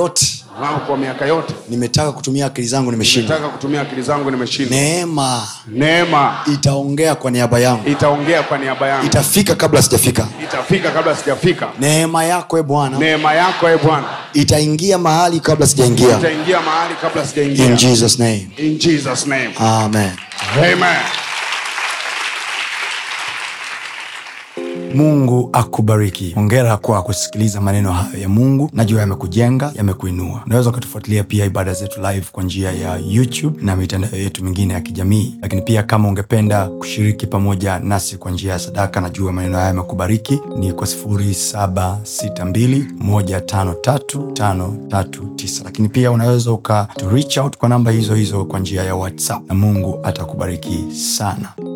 wangu kwa miaka yote nimetaka kutumia akili zangu nimeshindwa nataka kutumia akili zangu nimeshindwa neema neema itaongea kwa niaba yangu itaongea kwa niaba yangu itafika kabla sijafika itafika kabla sijafika neema yako e bwana neema yako e bwana itaingia mahali kabla sijaingia itaingia mahali kabla in sijaingia jesus name in jesus name amen amen mungu akubariki hongera kwa kusikiliza maneno hayo ya mungu najua yamekujenga yamekuinua unaweza ukatufuatilia pia ibada zetu live kwa njia ya youtube na mitandao yetu mingine ya kijamii lakini pia kama ungependa kushiriki pamoja nasi kwa njia ya sadaka najua maneno haya yamekubariki ni kwa 762153539 lakini pia unaweza uka to reach out kwa namba hizo hizo kwa njia ya whatsapp na mungu atakubariki sana